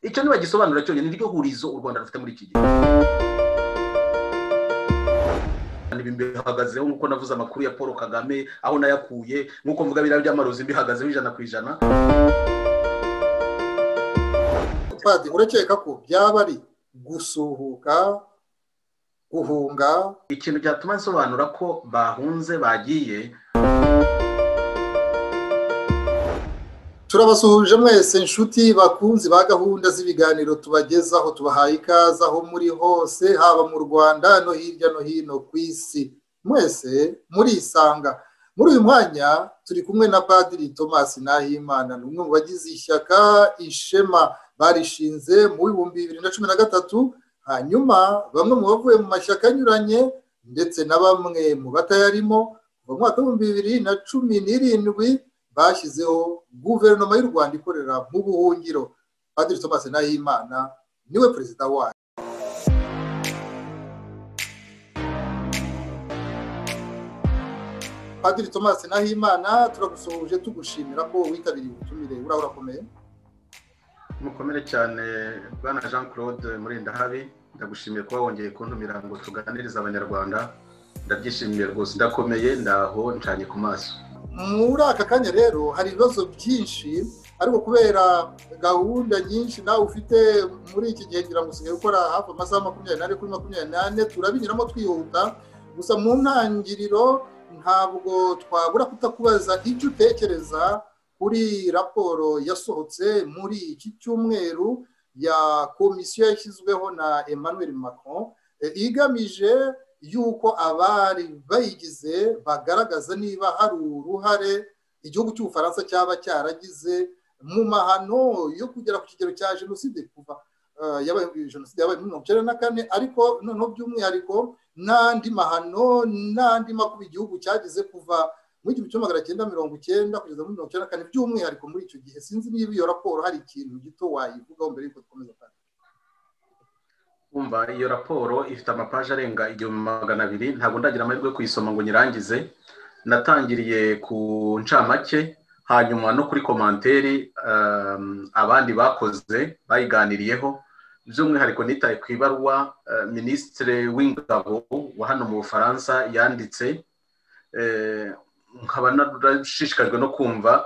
icyo ntibagisobanura cyonyine niryo hurizo u rwanda rufite muri iki gihe bihagazeho nk'uko navuze amakuru ya paul kagame aho nayakuye nk'uko mvuga biriya by'amarozi bihagazeho ijana ku ijana padiri urakeka ko byaba ari gusuhuka guhunga ikintu cyatuma nsobanura ko bahunze bagiye turabasuhuje mwese inshuti bakunzi ba gahunda z'ibiganiro tubagezaho tubahaye ikaze aho muri hose haba mu rwanda no hirya no hino ku isi mwese murisanga muri uyu mwanya turi kumwe na padiri thomas nahimana ni umwe mu bagize ishyaka ishema barishinze mu bihumbi bibiri na cumi na gatatu hanyuma bamwe mu bavuye mu mashyaka anyuranye ndetse na bamwe mu batayarimo mu mwaka w'ibihumbi bibiri na cumi n'irindwi bashyizeho guverinoma y'u rwanda ikorera mu buhungiro padiri thomas nahimana niwe perezida wayo padiri thomas nahimana turagusohoje tugushimira ko witabiriye ubutumire uriya urakomeye mukomere cyane bwana jean claude murindahabi ndagushimiye kuba wongeye kuntumira ngo tuganirize abanyarwanda ndabyishimiye rwose ndakomeye ndaho ncanye ku maso muri aka kanya rero hari ibibazo byinshi ariko kubera gahunda nyinshi nawe ufite muri iki gihe ngira ngo usigaye gukora hafi amasaha makumyabiri n'ane kuri makumyabiri n'ane turabinyuramo twihuta gusa mu ntangiriro ntabwo twabura kutakubaza icyo utekereza kuri raporo yasohotse muri iki cyumweru ya komisiyo yashyizweho na emmanuel macron igamije y'uko abari bayigize bagaragaza niba hari uruhare igihugu cy'ubufaransa cyaba cyaragize mu mahano yo kugera ku kigero cya jenoside kuva jenoside yabaye muri mirongo icyenda na kane ariko noneho by'umwihariko n'andi mahano n'andi makuba igihugu cyagize kuva mu gihumbi kimwe magana cyenda mirongo icyenda kugeza muri mirongo icyenda na kane by'umwihariko muri icyo gihe sinzi niba iyo raporo hari ikintu gito wayivugaho mbere y'uko dukomeza kandi kumva iyo raporo ifite amapaje arenga igihumbi magana abiri ntabwo ndagira amahirwe yo kuyisoma ngo nyirangize natangiriye ku ncamake hanyuma no kuri komanteri abandi bakoze bayiganiriyeho by'umwihariko nitaye ku ibaruwa minisitiri w'ingabo wa hano mu bufaransa yanditse nkaba narashishikajwe no kumva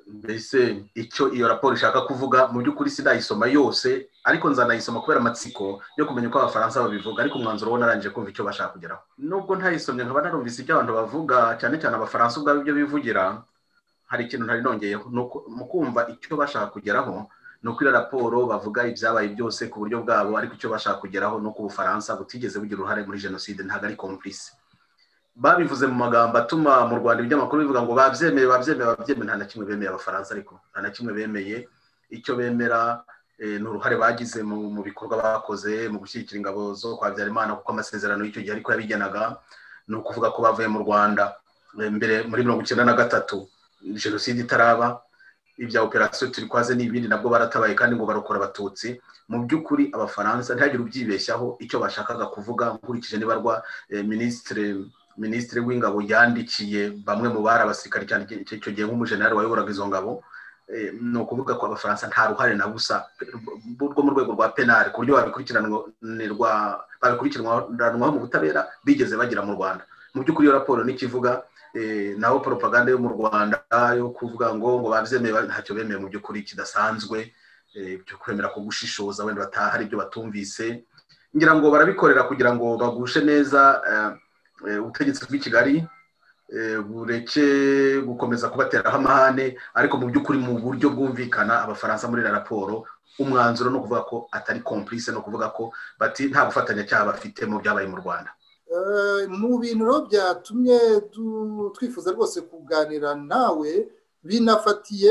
mbese icyo iyo raporo ishaka kuvuga mu by'ukuri sinayisoma yose ariko nzanayisoma kubera amatsiko yo kumenya uko abafaransa babivuga ariko umwanzuro wo narangije kumva icyo bashaka kugeraho nubwo ntayisomye nkaba narumvise ibyo abantu bavuga cyane cyane abafaransa ubwabo ibyo bivugira hari ikintu ntari nongeyeho mu kumva icyo bashaka kugeraho ni uko iyo raporo bavuga ibyabaye byose ku buryo bwabo ariko icyo bashaka kugeraho ni uko ubufaransa butigeze bugira uruhare muri jenoside ntabwo ari komplisi babivuze mu magambo atuma mu rwanda ibinyamakuru bivuga ngo babyemeye babyemeye babyemeye nta na kimwe bemeye abafaransa ariko nta na kimwe bemeye icyo bemera ni uruhare bagize mu bikorwa bakoze mu gushyigikira ingabo zo kwa Habyarimana kuko amasezerano y'icyo gihe ariko yabigenaga ni ukuvuga ko bavuye mu rwanda mbere muri mirongo icyenda na gatatu jenoside itaraba ibya operasiyo turi kwaze n'ibindi nabwo baratabaye kandi ngo barokora abatutsi mu by'ukuri abafaransa ntihagire ubyibeshyaho icyo bashakaga kuvuga nkurikije nibarwa minisitiri minisitiri w'ingabo yandikiye bamwe mu bari abasirikari cyane icyo gihe nk'umujenali wayoboraga izo ngabo ni ukuvuga ko abafaransa nta ruhare na busa rwo mu rwego rwa penali ku buryo babikurikiranwaho mu butabera bigeze bagira mu rwanda mu by'ukuri iyo raporo n'ikivuga naho poropaganda yo mu rwanda yo kuvuga ngo ngo babyemeye ntacyo bemeye mu by'ukuri kidasanzwe byo kwemera ko gushishoza wenda bataha hari ibyo batumvise ngira ngo barabikorera kugira ngo bagushe neza ubutegetsi bw'i kigali bureke gukomeza kubateraho amahane ariko mu by'ukuri mu buryo bwumvikana abafaransa muri raporo umwanzuro ni ukuvuga ko atari komplice ni ukuvuga ko bati nta bufatanyacyaha bafite mu byabaye mu rwanda mu bintu rero byatumye twifuza rwose kuganira nawe binafatiye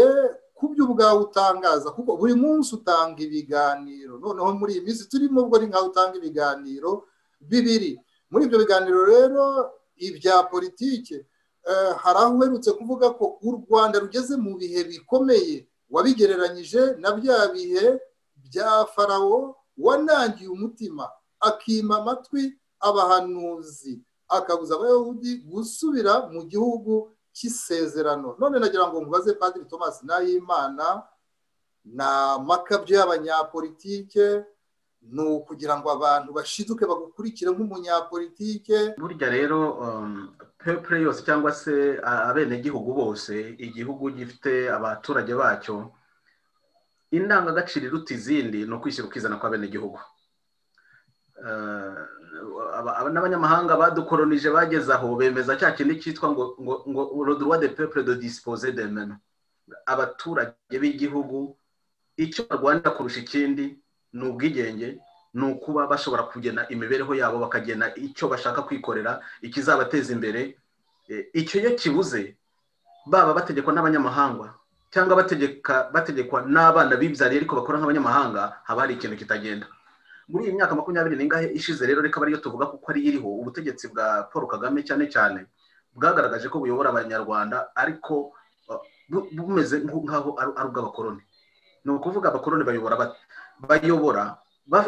ku byo ubwawe utangaza kuko buri munsi utanga ibiganiro noneho muri iyi minsi turimo ubwo ni nkaho utanga ibiganiro bibiri muri ibyo biganiro rero ibya politiki hari aho uherutse kuvuga ko u rwanda rugeze mu bihe bikomeye wabigereranyije na bya bihe bya farawo wanangiye umutima akima amatwi abahanuzi akabuza abayahudi gusubira mu gihugu cy'isezerano none nagira ngo mubaze padiri thomas nahimana ni amakabyo y'abanyapolitike ni ukugira ngo abantu bashiduke bagukurikire nk'umunyapolitike burya rero pepure yose cyangwa se abenegihugu bose igihugu gifite abaturage bacyo indangagaciro iruta izindi ni ukwishyira ukizana kw'abenegihugu n'abanyamahanga badukoronije bageze aho bemeza cya kindi cyitwa ngo ngo rodurwa de pepure de dispose de mena abaturage b'igihugu icyo barwanira kurusha ikindi ni ubwigenge ni ukuba bashobora kugena imibereho yabo bakagena icyo bashaka kwikorera ikizabateza imbere icyo iyo kibuze baba bategekwa n'abanyamahanga cyangwa bategekwa n'abana bibyariye ariko bakora nk'abanyamahanga haba hari ikintu kitagenda muri iyi myaka makumyabiri n'ingahe ishize rero reka ariyo tuvuga kuko ari iriho ubutegetsi bwa paul kagame cyane cyane bwagaragaje ko buyobora abanyarwanda ariko bumeze nk'aho ari ubw'abakoroni ni ukuvuga abakoroni bayobora bayobora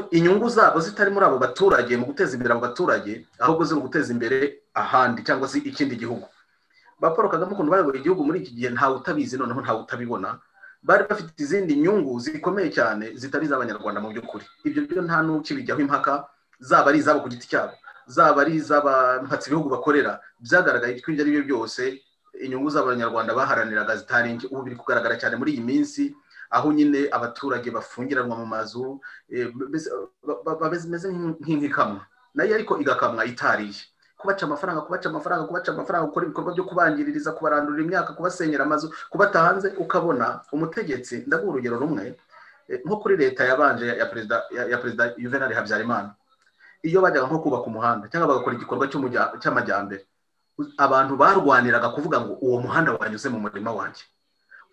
inyungu zabo zitari muri abo baturage mu guteza imbere abo baturage ahubwo ziri guteza imbere ahandi cyangwa se ikindi gihugu ba paul kagame ukuntu bayobora igihugu muri iki gihe ntawe utabizi noneho ntawe utabibona bari bafite izindi nyungu zikomeye cyane zitari iz'abanyarwanda mu by'ukuri ibyo byo nta n'ukibijyaho impaka zaba ari izabo ku giti cyabo zaba ari iz'abampatsi ibihugu bakorera byagaragaye ko ibyo ari byo byose inyungu z'abanyarwanda baharaniraga zitari nke ubu biri kugaragara cyane muri iyi minsi aho nyine abaturage bafungiranwa mu mazu bameze nk'inkikamwa nayo ariko igakamwa itariye kubaca amafaranga kubaca amafaranga kubaca amafaranga gukora ibikorwa byo kubangiririza kubarandurira imyaka kubasenyera amazu kubata hanze ukabona umutegetsi ndaguha urugero rumwe nko kuri leta yabanje ya perezida yuvenali habyarimana iyo bajyaga nko kubaka umuhanda cyangwa bagakora igikorwa cy'amajyambere abantu barwaniraga kuvuga ngo uwo muhanda wanyuze mu murima wanjye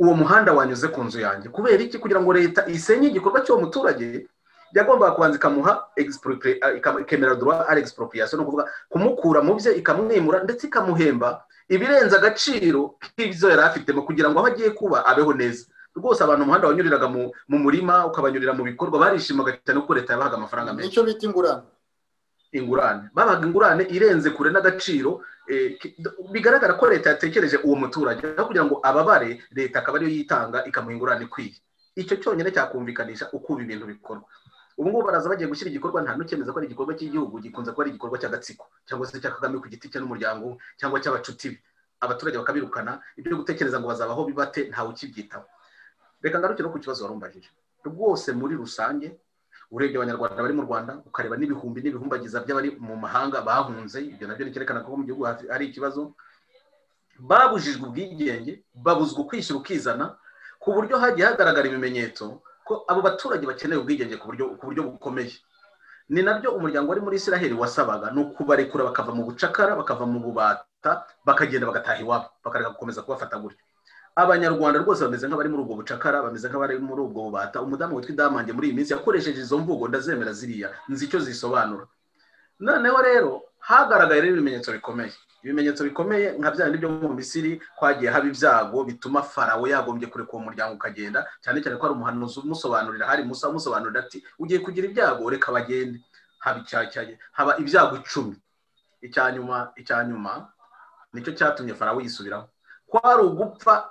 uwo muhanda wanyuze ku nzu yanjye kubera iki kugira ngo leta isenye igikorwa cy'uwo muturage yagombaga kubanza ikamuha ikemera duwa ari expropriation ni ukuvuga kumukura mu bye ikamwimura ndetse ikamuhemba ibirenze agaciro k'ibyo yari afitemo kugira ngo aho agiye kuba abeho neza rwose abantu umuhanda wanyuriraga mu murima ukabanyurira mu bikorwa barishimaga cyane kuko leta yabahaga amafaranga menshi nicyo bita ingurane ingurane babaga ingurane irenze kure n'agaciro bigaragara ko leta yatekereje uwo muturage kugira ngo ababare leta akaba ariyo yitanga ikamuha ingurane ikwiye icyo cyonyine cyakumvikanisha uko ibi bintu bikorwa ubu ngubu baraza bagiye gushyira igikorwa nta n'ukemeza ko ari igikorwa cy'igihugu gikunze kuba ari igikorwa cy'agatsiko cyangwa se cya kagame ku giti cye n'umuryango cyangwa cy'abacuti be abaturage bakabirukana ibyo gutekereza ngo bazabaho bibate ntawe ukibyitaho reka ngarukire ku kibazo wari umbajije rwose muri rusange urebye abanyarwanda bari mu rwanda ukareba n'ibihumbi n'ibihumbagiza by'abari mu mahanga bahunze ibyo nabyo nicyerekana ko mu gihugu hari ikibazo babujijwe ubwigenge babuzwa ukwishyira ukizana ku buryo hagiye hagaragara ibimenyetso ko abo baturage bakeneye ubwigenge ku buryo bukomeye ni nabyo umuryango wari muri israheli wasabaga ni ukubarekura bakava mu bucakara bakava mu bubata bakagenda bagataha iwabo bakareka gukomeza kubafata gutyo abanyarwanda rwose bameze nk'abari muri ubwo bucakara bameze nk'abari muri ubwo bubata umudamu witwa idamange muri iyi minsi yakoresheje izo mvugo ndazemera ziriya nzi icyo zisobanura noneho rero hagaragaye rero ibimenyetso bikomeye ibimenyetso bikomeye nka bya bindi byo mu misiri kwagiye haba ibyago bituma farawo yagombye kureka uwo muryango ukagenda cyane cyane ko hari umuhanuzi umusobanurira hari musa umusobanurira ati ugiye kugira ibyago reka bagende haba icyacyaye haba ibyago icumi icya nyuma icya nyuma nicyo cyatumye farawo yisubiraho kwari ugupfa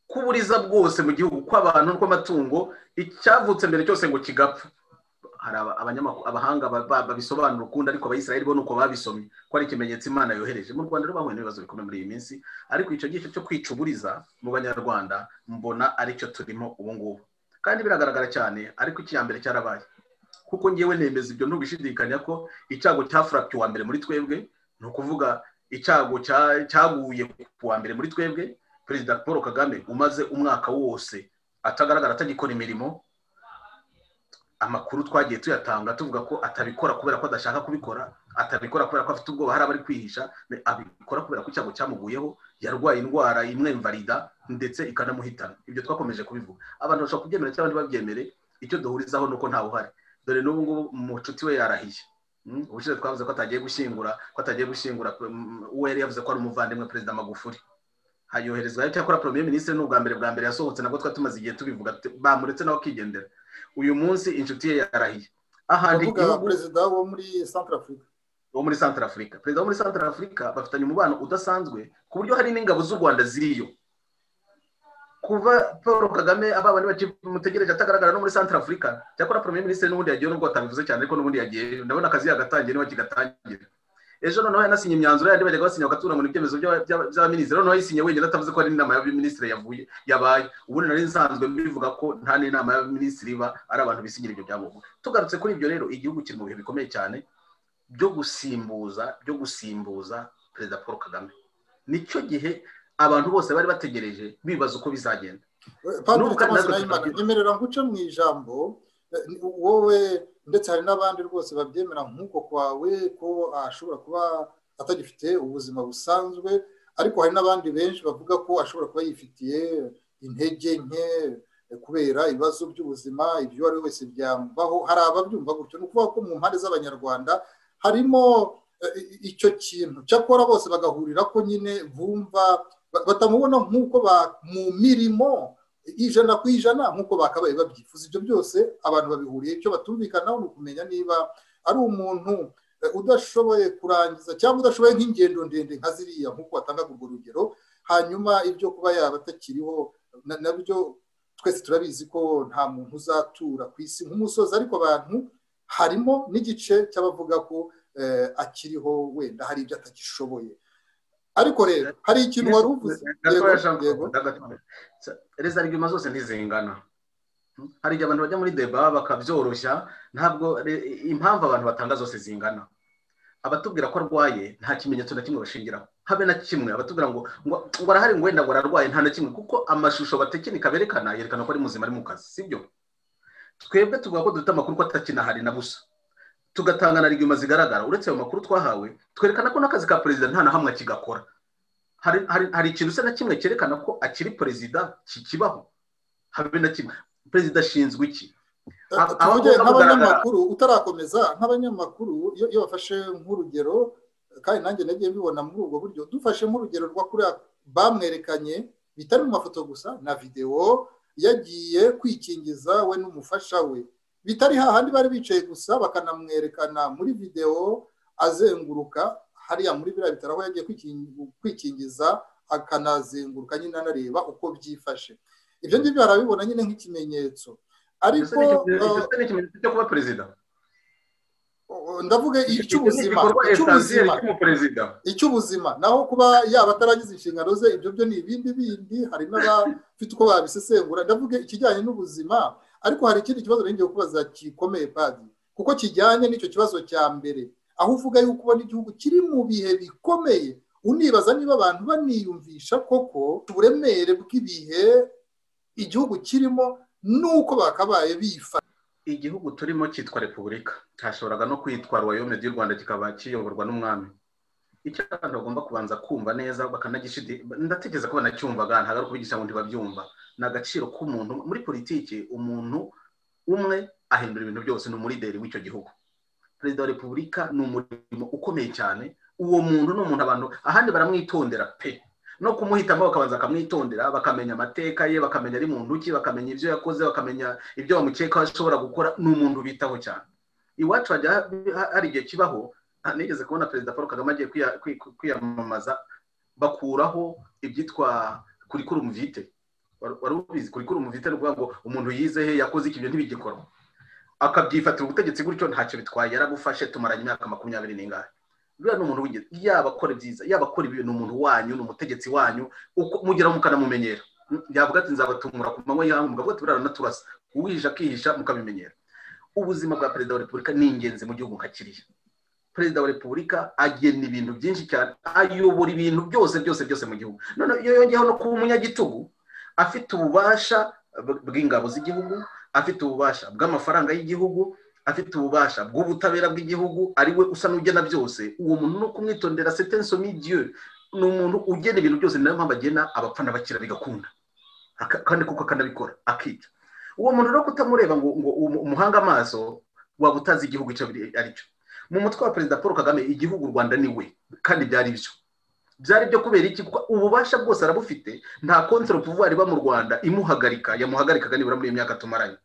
k'uburiza bwose mu gihugu kw'abantu n'ukw'amatungo icyavutse mbere cyose ngo kigapfa hari abahanga babisobanura ukundi ariko abayisiraheli bo ni uko babisomye ko ari ikimenyetso imana yohereje mu rwanda rero bahuye n'ibibazo bikomeye muri iyi minsi ariko icyo gice cyo kwicuburiza mu banyarwanda mbona aricyo turimo ubu ngubu kandi biragaragara cyane ariko iki mbere cyarabaye kuko ngewe nemeza ibyo ntubishidikanya ko icyago cya furapi wa mbere muri twebwe ni ukuvuga icyago cyaguye ku wa mbere muri twebwe perezida paul kagame umaze umwaka wose atagaragara atagikora imirimo amakuru twagiye tuyatanga tuvuga ko atabikora kubera ko adashaka kubikora atabikora kubera ko afite ubwoba hari abari kwihisha abikora kubera ko icyago cyamuguyeho yarwaye indwara imwemvarida ndetse ikanamuhitana ibyo twakomeje kubivuga abantu bashobora kubyemera cyangwa ntibabyemere icyo duhurizaho ni uko ntawe uhari dore n'ubu ngubu umucuti we yarahiye ubushize twavuze ko atagiye gushyingura ko atagiye gushyingura uwo yari yavuze ko ari umuvandimwe perezida magufuri hayoherezwayo cyakora poromye minisitiri ni ubwa mbere bwa mbere yasohotse nabwo twari tumaze igihe tubivuga bamuretse nawe akigendera uyu munsi inshuti ye yarahiye ahandi igihugu perezida wo muri santara afurika wo muri santara afurika perezida wo muri santara afurika bafitanye umubano udasanzwe ku buryo hari n'ingabo z'u rwanda ziriyo kuba paul kagame aba bantu bakimutegereje atagaragara no muri santara afurika cyakora premier minisitiri n'ubundi yagiye nubwo atabivuze cyane ariko n'ubundi yagiye ndabona akazi yagatangiye niba kigatangira ejo noneho yanasinye imyanzuro yandi bajyaga basinya bagatura ngo ibyemezo by'abaminisitiri noneho yayisinye wenyine atavuze ko ari inama y'abaminisitiri yavuye yabaye ubundi nari nsanzwe bivuga ko nta n'inama y'abaminisitiri iba ari abantu bisinyira ibyo byangombwa tugarutse kuri ibyo rero igihugu kiri mu bihe bikomeye cyane byo gusimbuza byo gusimbuza perezida paul kagame nicyo gihe abantu bose bari bategereje bibaza uko bizagenda n'ubu kandi nyemerera guca mu ijambo wowe ndetse hari n'abandi rwose babyemera nk'uko kwawe ko ashobora kuba atagifite ubuzima busanzwe ariko hari n'abandi benshi bavuga ko ashobora kuba yifitiye intege nke kubera ibibazo by'ubuzima ibyo uwo ari we wese byambaho hari ababyumva gutyo ni ukuvuga ko mu mpande z'abanyarwanda harimo icyo kintu cyakora bose bagahurira ko nyine bumva batamubona nk'uko mu mirimo ijana ku ijana nk'uko bakabaye babyifuza ibyo byose abantu babihuriye icyo batumvikanaho ni ukumenya niba ari umuntu udashoboye kurangiza cyangwa udashoboye nk'ingendo ndende nka ziriya nk'uko watangaga urwo rugero hanyuma ibyo kuba yaba atakiriho nabyo twese turabizi ko nta muntu uzatura ku isi nk'umusozi ariko abantu harimo n'igice cy'abavuga ko akiriho wenda hari ibyo atagishoboye ariko rero hari ikintu wari uvuze reza riguma zose ntizingana hari igihe abantu bajya muri deba bakabyoroshya ntabwo impamvu abantu batanga zose zingana abatubwira ko arwaye nta kimenyetso na kimwe bashingiraho habe na kimwe abatubwira ngo ngo arahari ngo wenda ngo ararwaye nta na kimwe kuko amashusho batekinika berekana yerekana ko ari muzima ari mu kazi sibyo twebwe tuvuga ko dufite amakuru ko atakinahari na busa tugatanga na riguma zigaragara uretse ayo makuru twahawe twerekana ko n'akazi ka perezida nta na hamwe akigakora hari ikintu usa na kimwe cyerekana ko akiri perezida kikibaho habe na kimwe perezida ashinzwe iki nk'abanyamakuru utarakomeza nk'abanyamakuru iyo bafashe nk'urugero kandi nanjye nagiye mbibona muri ubwo buryo dufashe nk'urugero rwa kuriya bamwerekanye bitari mu mafoto gusa na videwo yagiye kwikingiza we n'umufasha we bitari hahandi bari bicaye gusa bakanamwerekana muri videwo azenguruka hariya muri biriya bitaro aho yagiye kwikingiza akanazenguruka nyine anareba uko byifashe ibyo ngibyo barabibona nyine nk'ikimenyetso ariko ikimenyetso cyo kuba perezida ndavuga icy'ubuzima icy'ubuzima icy'ubuzima naho kuba yaba ataragize inshingano ze ibyo byo ni ibindi bindi hari n'abafite uko babisesengura ndavuga ikijyanye n'ubuzima ariko hari ikindi kibazo ngiye kubaza gikomeye padi kuko kijyanye n'icyo kibazo cya mbere aho uvuga yuko ubona igihugu kiri mu bihe bikomeye unibaza niba abantu baniyumvisha koko uburemere bw'ibihe igihugu kirimo n'uko bakabaye bifata igihugu turimo cyitwa repubulika cyashoboraga no kwitwa royome y'u rwanda kikaba kiyoborwa n'umwami icyo abantu bagomba kubanza kumva neza ndatekereza ko banacyumvaga ntabwo ari ukubigisha ngo ntibabyumva ni agaciro k'umuntu muri politiki umuntu umwe ahindura ibintu byose ni umulideri w'icyo gihugu perezida wa repubulika ni umurimo ukomeye cyane uwo muntu ni umuntu abantu ahandi baramwitondera pe no kumuhitamo bakabanza bakamwitondera bakamenya amateka ye bakamenya ari muntu ki bakamenya ibyo yakoze bakamenya ibyo bamukekaho ashobora gukora ni umuntu bitaho cyane iwacu hajya hari igihe kibaho nigeze kubona perezida paul kagame agiye kwiyamamaza bakuraho ibyitwa kurikurumu vite wari ubizi kurikurumu vite ni ukuvuga ngo umuntu yize he yakoze iki ibyo ntibigikorwa akabyifatira ubutegetsi gutyo ntacyo bitwaye yarabufashe tumaranye imyaka makumyabiri n'ingahe buriya ni umuntu w'ingenzi yaba akora ibyiza yaba akora ibibi ni umuntu wanyu ni umutegetsi wanyu mugeraho mukanamumenyera yavuga ati nzabatumura ku manywa y'ahantu mugabo ati buriya ranaturasa uwihisha akihisha mukabimenyera ubuzima bwa perezida wa repubulika ni ingenzi mu gihugu nka kiriya perezida wa repubulika agena ibintu byinshi cyane ayobora ibintu byose byose byose mu gihugu noneho iyo yongeyeho no kuba umunyagitugu afite ububasha bw'ingabo z'igihugu afite ububasha bw'amafaranga y'igihugu afite ububasha bw'ubutabera bw'igihugu ari we usa n'ugena byose uwo muntu ni ukumwitondera setenso midiyo ni umuntu ugena ibintu byose ni nayo mpamvu agena abapfa n'abakira bigakunda kandi kuko akanabikora akica uwo muntu rero kutamureba ngo umuhanga amaso waba utazi igihugu icyo ari cyo mu mutwe wa perezida paul kagame igihugu u rwanda ni we kandi byari byo byari byo kubera iki kuko ububasha bwose arabufite nta konsero puvuwari iba mu rwanda imuhagarika yamuhagarikaga nibura muri iyi myaka tumaranye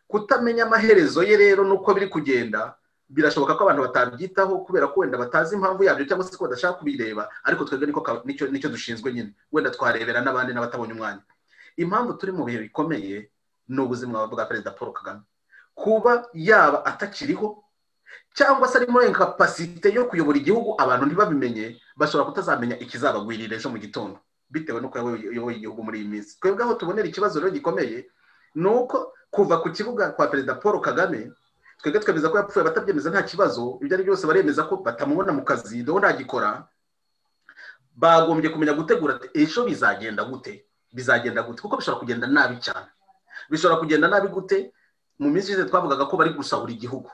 kutamenya amaherezo ye rero n'uko biri kugenda birashoboka ko abantu batabyitaho kubera ko wenda batazi impamvu yabyo cyangwa se ko badashaka kubireba ariko twebwe nicyo dushinzwe nyine wenda twarebera n'abandi n'abatabonye umwanya impamvu turi mu bihe bikomeye ni ubuzima bwa perezida paul kagame kuba yaba atakiriho cyangwa se ari muri inkapasite yo kuyobora igihugu abantu ntibabimenye bashobora kutazamenya ikizabagwirira ejo mu gitondo bitewe n'uko yayoboye igihugu muri iyi minsi twebwe aho tubonera ikibazo rero gikomeye ni uko kuva ku kibuga kwa perezida paul kagame twebwe twemeza ko yapfuye batabyemeza nta kibazo ibyo ari byose baremeza ko batamubona mu kazi dore ntagikora bagombye kumenya gutegura ati ejo bizagenda gute bizagenda gute kuko bishobora kugenda nabi cyane bishobora kugenda nabi gute mu minsi ishize twavugaga ko bari gusahura igihugu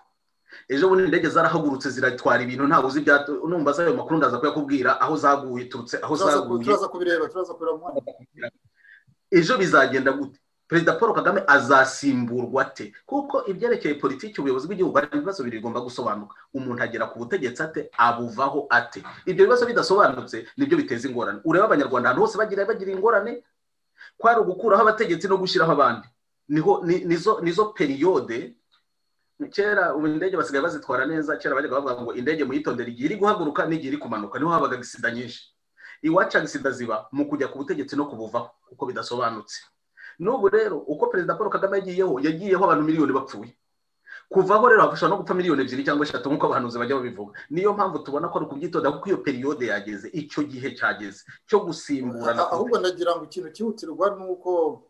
ejo bundi indege zarahagurutse ziratwara ibintu ntabwo uzi ibya numva ayo makuru ndaza kuyakubwira aho zaguye turutse aho zaguye ejo bizagenda gute perezida paul kagame azasimburwa ate kuko ibyerekeye politiki ubuyobozi bw'igihugu hari ibibazo bibiri bigomba gusobanuka umuntu agera ku butegetsi ate abuvaho ate ibyo bibazo bidasobanutse nibyo biteza ingorane ureba abanyarwanda ahantu hose bagira bagira ingorane kwari ugukuraho abategetsi no gushyiraho abandi niho nizo periyode kera ubu indege basigaye bazitwara neza kera bajyaga bavuga ngo indege muyitondere igihe iri guhaguruka n'igihe iri kumanuka niho habaga agisida nyinshi iwacu agisida ziba mu kujya ku butegetsi no kubuvaho kuko bidasobanutse n'ubu rero uko perezida paul kagame yagiyeho yagiyeho abantu miliyoni bapfuye kuvaho rero hashobora no gupfa miliyoni ebyiri cyangwa eshatu nk'uko abahanuzi bajya babivuga niyo mpamvu tubona ko ari ukubyitonda kuko iyo periyode yageze icyo gihe cyageze cyo gusimburana ahubwo nagira ngo ikintu cyihutirwa ni uko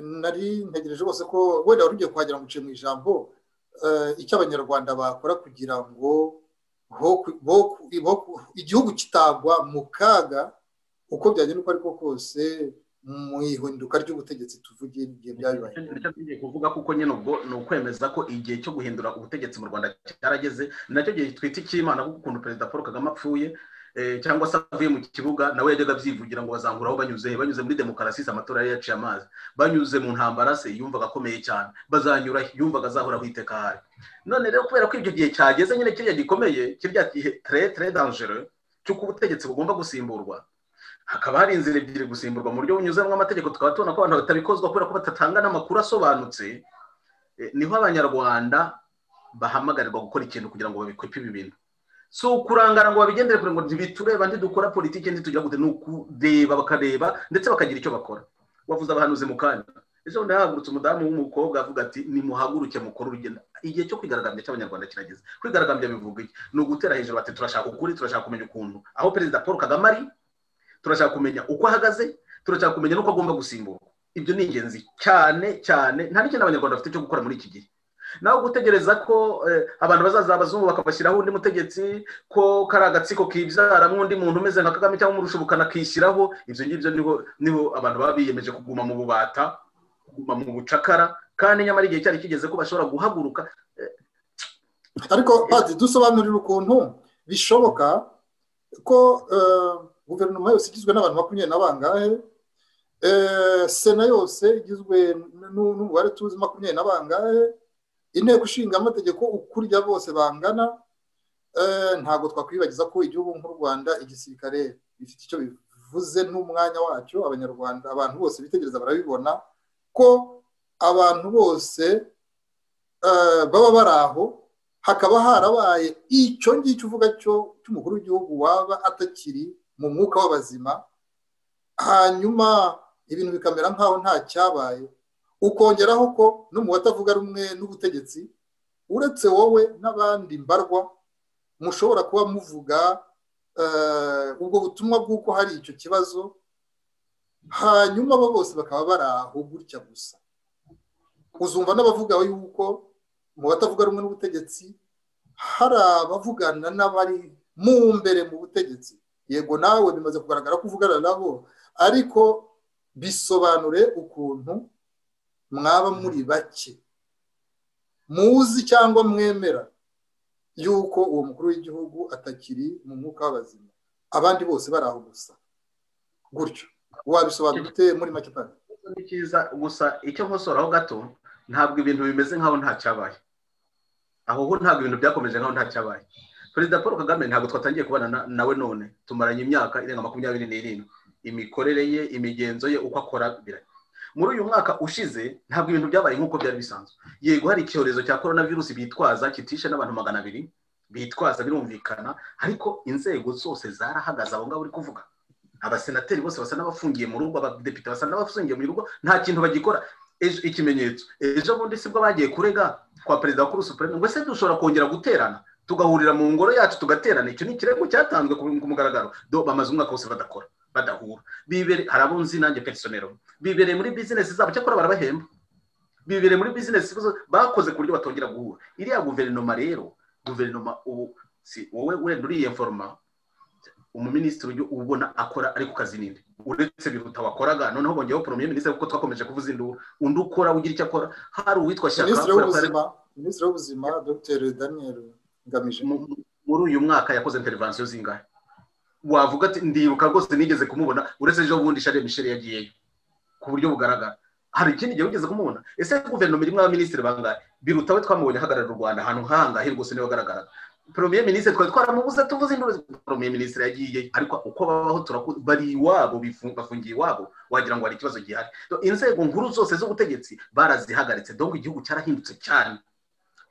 nari ntegereje rwose ko wenda wari ugiye kuhagera ngo uciye mu ijambo icyo abanyarwanda bakora kugira ngo igihugu kitagwa mu kaga uko byagenda uko ariko kose mu ihinduka ry'ubutegetsi tuvuge igihe byabaye tugiye kuvuga kuko nyine ubwo ni ukwemeza ko igihe cyo guhindura ubutegetsi mu rwanda cyarageze nacyo gihe twita icy'imana kuko ukuntu perezida paul kagame apfuye cyangwa se avuye mu kibuga nawe yajyaga abyivugira ngo bazangura aho banyuze banyuze muri demokarasi amatora yari yaciye amazi banyuze mu ntambara se yumvaga akomeye cyane bazanyura yumvaga azahora iteka ahari none rero kubera ko ibyo gihe cyageze nyine kiriya gikomeye kiriya gihe tere tere danjere cy'uko ubutegetsi bugomba gusimburwa hakaba hari inzira ebyiri gusimburwa mu buryo bunyuzemo amategeko tukaba tubona ko abantu batabikozwa kubera ko batatanga n'amakuru asobanutse niho abanyarwanda bahamagarirwa gukora ikintu kugira ngo babikwepe ibi bintu si ukurangara ngo babigendere kure ngo ntibitureba ntidukora politiki ntitujya gute ni ukureba bakareba ndetse bakagira icyo bakora wavuze abahanuzi mu kanya ejo bundi hahagurutse umudamu w'umukobwa avuga ati nimuhaguruke mukore urugendo igihe cyo kwigaragambya cy'abanyarwanda kirageze kwigaragambya bivuga iki ni ugutera hejuru bati turashaka ukuri turashaka kumenya ukuntu aho perezida paul kagame ari turashaka kumenya uko ahagaze turashaka kumenya n'uko agomba gusimburwa ibyo ni ingenzi cyane cyane nta n'ikintu abanyarwanda bafite cyo gukora muri iki gihe nawe gutegereza ko abantu bazaza abazungu bakabashyiraho undi mutegetsi ko kari agatsiko kibyaramo undi muntu umeze nka kagame cyangwa umurusha ubukana akishyiraho ibyo ngibyo niho abantu baba biyemeje kuguma mu bubata kuguma mu bucakara kandi nyamara igihe cyari kigeze ko bashobora guhaguruka ariko bazi dusobanurira ukuntu bishoboka ko guverinoma yose igizwe n'abantu makumyabiri na bangahe sena yose igizwe n'umubare tuzi makumyabiri na bangahe inteko ishinga amategeko ukurya bose bangana ntabwo twakwibagiza ko igihugu nk'u rwanda igisirikare bifite icyo bivuze n'umwanya wacyo abanyarwanda abantu bose bitegereza barabibona ko abantu bose baba bari aho hakaba harabaye icyo ngicyo uvuga cyo cy'umukuru w'igihugu waba atakiri mu mwuka w'abazima hanyuma ibintu bikamera nk'aho nta cyabaye ukongeraho ko no mu batavuga rumwe n'ubutegetsi uretse wowe n'abandi mbarwa mushobora kuba muvuga ubwo butumwa bw'uko hari icyo kibazo hanyuma abo bose bakaba bari aho gutya gusa uzumva n'abavuga yuko mu batavuga rumwe n'ubutegetsi hari abavugana n'abari mu mbere mu butegetsi yego nawe bimaze kugaragara ko uvugana nabo ariko bisobanure ukuntu mwaba muri bake muzi cyangwa mwemera yuko uwo mukuru w'igihugu atakiri mu mwuka w'abazima abandi bose bari aho gusa gutyo wabisobanura ute muri make pano ni cyiza gusa icyo nkosoraho gato ntabwo ibintu bimeze nkaho nta cyabaye aho ho ntabwo ibintu byakomeje nkaho nta cyabaye perezida paul kagame ntabwo twatangiye kubana nawe none tumaranye imyaka irenga makumyabiri n'irindwi imikorere ye imigenzo ye uko akora biranye muri uyu mwaka ushize ntabwo ibintu byabaye nk'uko byari bisanzwe yego hari icyorezo cya korona virusi bitwaza kitishe n'abantu magana abiri bitwaza birumvikana ariko inzego zose zarahagaze abo ngabo uri kuvuga abasenateri bose basa n'abafungiye mu rugo abadepite basa n'abafungiye mu rugo nta kintu bagikora ikimenyetso ejo bundi sibwo bagiye kurega kwa perezida wa kuru supreme ngo ese dushobora kongera guterana tugahurira mu ngoro yacu tugaterana icyo ni ikirego cyatanzwe ku mugaragaro bamaze umwaka wose badakora badahura bibere hari abo nzi nanjye perisonero bibereye muri bizinesi zabo cyakora barabahemba bibereye muri bizinesi bakoze ku buryo batongera guhura iriya guverinoma rero guverinoma ubu si wowe wenda uriye foroma umuminisitiri ujya ubona akora ari ku kazi ninde uretse biruta wakoraga noneho bongeyeho poromiye minisitiri kuko twakomeje kuvuza induru undi ukora ugira icyo akora hari uwitwa shyaka minisitiri w'ubuzima dr daniel ngamije muri uyu mwaka yakoze intervensiyo zingahe wavuga ati ndiruka rwose nigeze kumubona uretse ejo bundi shari misheri yagiyeyo ku buryo bugaragara hari ikindi gihe ugeze kumubona ese guverinoma irimo abaminisitiri bangahe birutawe twamubonye ahagarara u rwanda ahantu nk'ahangahe rwose niwe wagaragaraga premier minisitiri twari twaramubuze tuvuze induru premier minisitiri yagiye ariko uko babaho bari iwabo bafungiye iwabo wagira ngo hari ikibazo gihari inzego nkuru zose z'ubutegetsi barazihagaritse dongo igihugu cyarahindutse cyane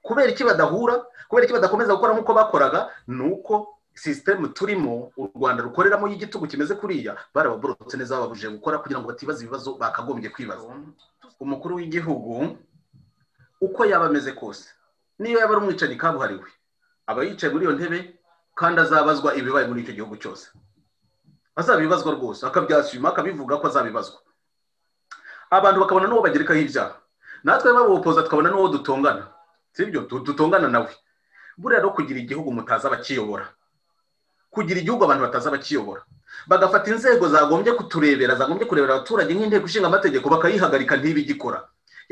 kubera iki badahura kubera iki badakomeza gukora nk'uko bakoraga ni uko sisitemu turimo u rwanda rukoreramo y'igitugu kimeze kuriya barababorotse neza bababujije gukora kugira ngo batibaze ibibazo bakagombye kwibaza umukuru w'igihugu uko yaba ameze kose niyo yaba ari umwicanyi kabuhariwe aba yicaye muri iyo ntebe kandi azabazwa ibibaye muri icyo gihugu cyose azabibazwa rwose akabyashima akabivuga ko azabibazwa abantu bakabona n'uwo bagerekaho ibyaha natwe babupoza tukabona n'uwo dutongana sibyo dutongana nawe buriya rero kugira igihugu mutaza bakiyobora kugira igihugu abantu bataza bakiyobora bagafata inzego zagombye kuturebera zagombye kurebera abaturage nk'inteko ishinga amategeko bakayihagarika ntibigikora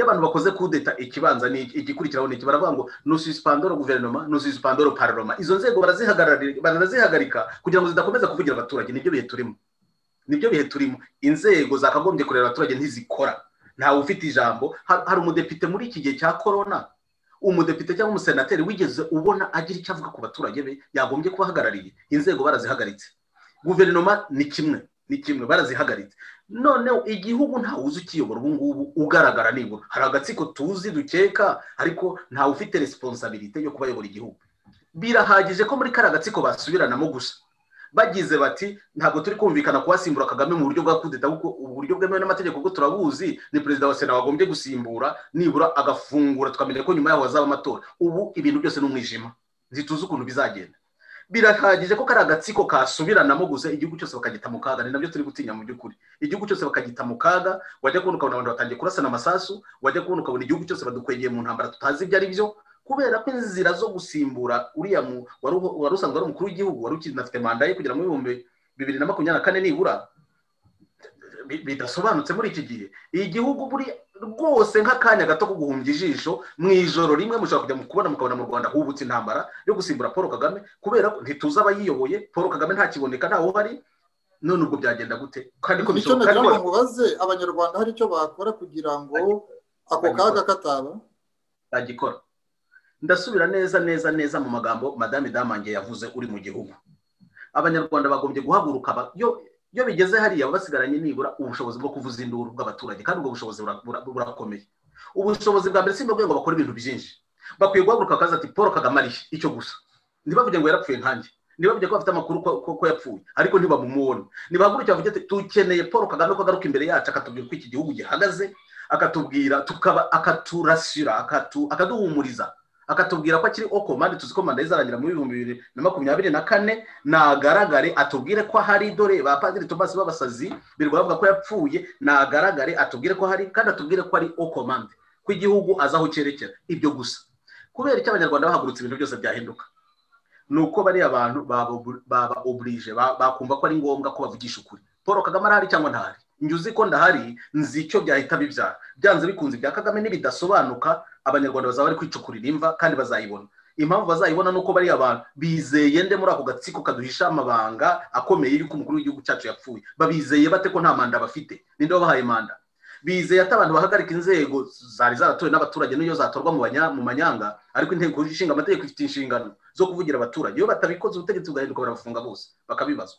iyo abantu bakoze kudeta ikibanza ni igikurikiraho ni iki baravuga ngo nususipandoro guverinoma nususipandoro pararoma izo nzego barazihagarika kugira ngo zidakomeza kuvugira abaturage nibyo bihe turimo nibyo bihe turimo inzego zakagombye kureba abaturage ntizikora ntawe ufite ijambo hari umudepite muri iki gihe cya korona umudepite cyangwa umusenateri wigeze ubona agira icyo avuga ku baturage be yagombye kuba ahagarariye inzego barazihagaritse guverinoma ni kimwe ni kimwe barazihagaritse noneho igihugu ntawe uzi ukiyobora ubu ngubu ugaragara nibura hari agatsiko tuzi dukeka ariko ntawe ufite resiponsabirite yo kubayobora igihugu birahagije ko muri kariya gatsiko basubiranamo gusa bagize bati ntabwo turi kumvikana kuwasimbura kagame mu buryo bwa kudeta kuko uburyo bwemewe n'amategeko bwo turabuzi ni perezida wa sena wagombye gusimbura nibura agafungura tukamenya ko nyuma yaho hazaba amatora ubu ibintu byose ni umwijima ntituzi ukuntu bizagenda birahagije ko kari agatsiko kasubiranamo gusa igihugu cyose bakagita mu kaga ni nabyo turi gutinya mu by'ukuri igihugu cyose bakagita mu kaga wajya kubona ukabona abantu batangiye kurasana amasasu wajya kubona ukabona igihugu cyose badukwegeye mu ntambara tutazi ibyo ari byo kubera ko inzira zo gusimbura uriya wari usanzwe ari umukuru w'igihugu wari ukinafite manda ye kugera mu bihumbi bibiri na makumyabiri na kane nibura bidasobanutse muri iki gihe igihugu buri rwose nk'akanya gato ko guhumbya ijisho mu ijoro rimwe mushobora kujya mu kubona mukabona mu rwanda hubutse intambara yo gusimbura paul kagame kubera ko ntituzi abayiyoboye paul kagame ntakiboneka ntawe uhari none ubwo byagenda gute kandi ko bishobora kuba ngo mubaze abanyarwanda hari icyo bakora kugira ngo ako kaga kataba bagikora ndasubira neza neza neza mu magambo madame damange yavuze uri mu gihugu abanyarwanda bagombye guhaguruka iyo bigeze hariya basigaranye nibura ubushobozi bwo kuvuza induru bw'abaturage kandi ubwo bushobozi burakomeye ubushobozi bwa mbere si rwego bakora ibintu byinshi bakwiye guhaguruka bakaza ati paul kagame ari icyo gusa ntibavuge ngo yarapfuye nkanjye ntibavuge ko bafite amakuru ko yapfuye ariko ntibamumubone ntibahaguruke bavuge ati dukeneye paul kagame ko agaruka imbere yacu akatubwira uko iki gihugu gihagaze akatubwira tukaba akaturasira akaduhumuriza akatubwira ko akiri oko mande tuzi ko manda izarangira muri bihumbi bibiri na makumyabiri na kane nagaragare atubwire ko hari dore ba padiri tomasi b'abasazi birirwa bavuga ko yapfuye nagaragare atubwire ko hari kandi atubwire ko ari oko mande ko igihugu azaho cyerekera ibyo gusa kubera icyo abanyarwanda bahagurutse ibintu byose byahinduka ni uko bariya bantu baba oburije bakumva ko ari ngombwa ko bavugisha ukuri paul kagame arahari cyangwa ntahari njye uzi ko ndahari nzi icyo byahita bibyara byanze bikunze ibya kagame n'ibidasobanuka abanyarwanda bazaba bari kwicukurira imva kandi bazayibona impamvu bazayibona ni uko bariya abantu bizeye nde muri ako gatsiko kaduhisha amabanga akomeye y'uko umukuru w'igihugu cyacu yapfuye babizeye bate ko nta manda bafite ninde wabahaye manda bizeye ati abantu bahagarika inzego zari zaratowe n'abaturage n'iyo zatorwa mu manyanga ariko inteko ishinga amategeko ifite inshingano zo kuvugira abaturage iyo batabikoze ubutegetsi bugahinduka barabafunga bose bakabibazwa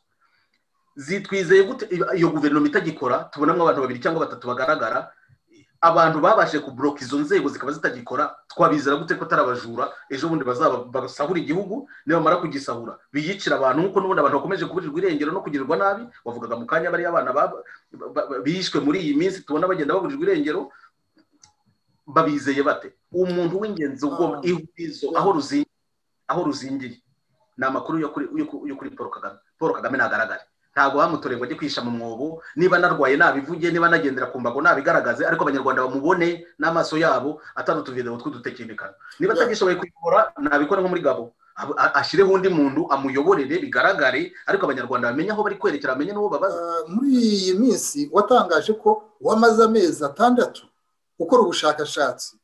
zitwizeye gute iyo guverinoma itagikora tubonamo abantu babiri cyangwa batatu bagaragara abantu babashije kuburoka izo nzego zikaba zitagikora twabizera gute ko atari abajura ejo bundi basahura igihugu nibamara kugisahura biyicira abantu nk'uko n'ubundi abantu bakomeje kuburirwa irengero no kugirirwa nabi wavugaga mu kanya bariya abana bishwe muri iyi minsi tubona bagenda baburirwa irengero babizeye bate umuntu w'ingenzi ugomba ihurizo aho ruzingiye aho ruzingiye ni amakuru yo kuri paul kagame paul kagame ntagaragare ntabwo bamutoreye ngo ajye kwihisha mu mwobo niba narwaye nabivuge niba nagendera ku mbago nabigaragaze ariko abanyarwanda bamubone n'amaso yabo atari utuvidewo tw'udutekinikano niba atagishoboye kuyobora nabikora nko muri gabo ashyireho undi muntu amuyoborere bigaragare ariko abanyarwanda bamenye aho bari kwerekera amenye n'uwo babaza muri iyi minsi watangaje ko wamaze amezi atandatu ukora ubushakashatsi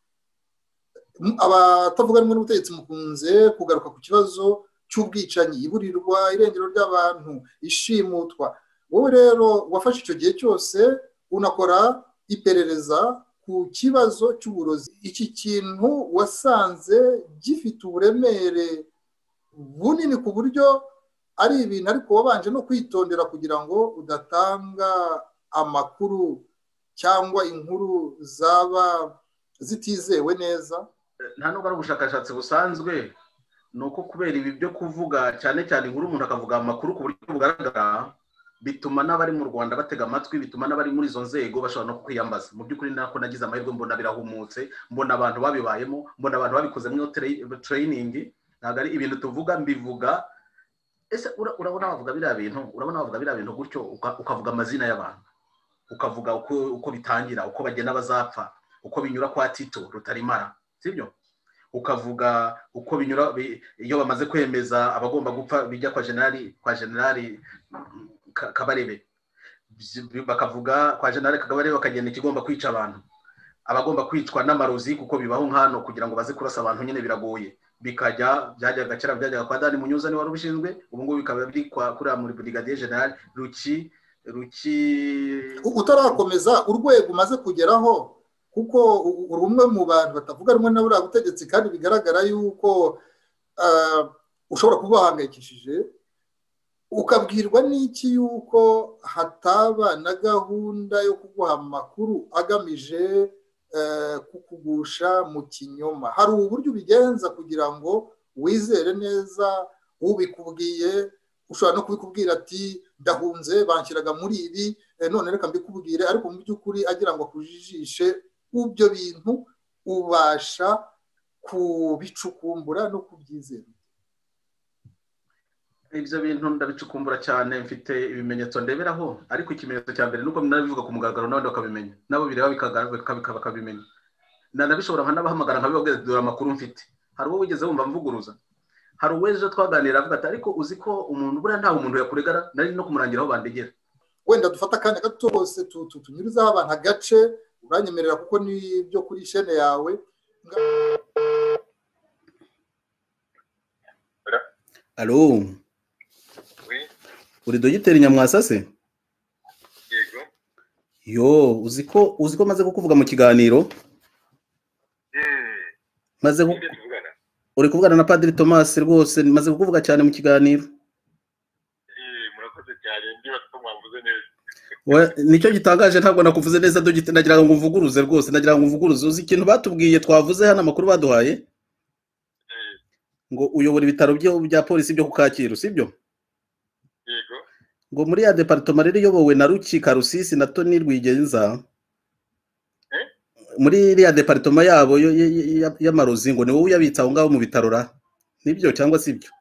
abatavuga rumwe n'ubutegetsi mukunze kugaruka ku kibazo cy'ubwicanyi iburirwa irengero ry'abantu ishimutwa wowe rero wafashe icyo gihe cyose unakora iperereza ku kibazo cy'uburozi iki kintu wasanze gifite uburemere bunini ku buryo ari ibintu ariko wabanje no kwitondera kugira ngo udatanga amakuru cyangwa inkuru zaba zitizewe neza nta nubwo ari ubushakashatsi busanzwe ni uko kubera ibi byo kuvuga cyane cyane inkuru umuntu akavuga amakuru ku buryo bugaragara bituma n'abari mu rwanda batega amatwi bituma n'abari muri izo nzego bashobora no kwiyambaza mu by'ukuri nako nagize amahirwe mbona birahumutse mbona abantu babibayemo mbona abantu babikoze muri tereyiningi ntabwo ari ibintu tuvuga mbivuga ese urabona wavuga biriya bintu urabona wavuga biriya bintu gutyo ukavuga amazina y'abantu ukavuga uko bitangira uko bagenda bazapfa uko binyura kwa tito rutarimara sibyo ukavuga uko binyura iyo bamaze kwemeza abagomba gupfa bijya kwa generali kwa generali kabarebe bakavuga kwa generali kabarebe bakagenda ikigomba kwica abantu abagomba kwicwa n'amarozi kuko bibaho nk'ano kugira ngo baze kurasa abantu nyine biragoye bikajya byajyaga kera byajyaga kwa dani munyuza niwe wari ubishinzwe ubu ngubu bikaba biri kuri muri burigadiye generali ruki ruki utarakomeza urwego umaze kugeraho kuko rumwe mu bantu batavuga rumwe na buriya butegetsi kandi bigaragara yuko ushobora kuba wahangayikishije ukabwirwa n'iki yuko hataba na gahunda yo kuguha amakuru agamije kukugusha mu kinyoma hari uburyo ubigenza kugira ngo wizere neza ubikubwiye ushobora no kubikubwira ati ndahunze banshyiraga muri ibi none reka mbikubwire ariko mu by'ukuri agira ngo akujijishe ibyo bintu ubasha kubicukumbura no kubyizera ibyo bintu ndabicukumbura cyane mfite ibimenyetso ndeberaho ariko ikimenyetso cya mbere nuko narabivuga ku mugaragaro n'abandi bakabimenya nabo bireba bakabimenya nanabishobora nkanabahamagara nkabibabwira dore amakuru mfite hari uwo wigeze wumva mvuguruza hari uwejo twaganira avuga ati ariko uzi ko umuntu buriya ntawe umuntu yakuregara nari no kumurangira aho bandegera wenda dufata akanya gato hose tunyurizaho abantu agace uranyemerera kuko ni ibyo kuri shene yawe alo uri dogiteri nyamwasa se yego yo uzi ko uzi ko maze kukuvuga mu kiganiro maze uri kuvugana na padiri thomas rwose maze kukuvuga cyane mu kiganiro murakoze cyane ndiba ko mwavuze neza nicyo gitangaje ntabwo nakuvuze neza nagira ngo mvuguruze rwose nagira ngo mvuguruze uzi ikintu batubwiye twavuze hano amakuru baduhaye ngo uyobora ibitaro bya polisi byo ku kacyiru sibyo ngo muri ya deparitoma rero iyobowe na ruki karusisi na toni rwigenza muri iriya deparitoma yabo y'amarozi ngo ni wowe uyabitse aho ngaho mu bitaro ra nibyo cyangwa si ibyo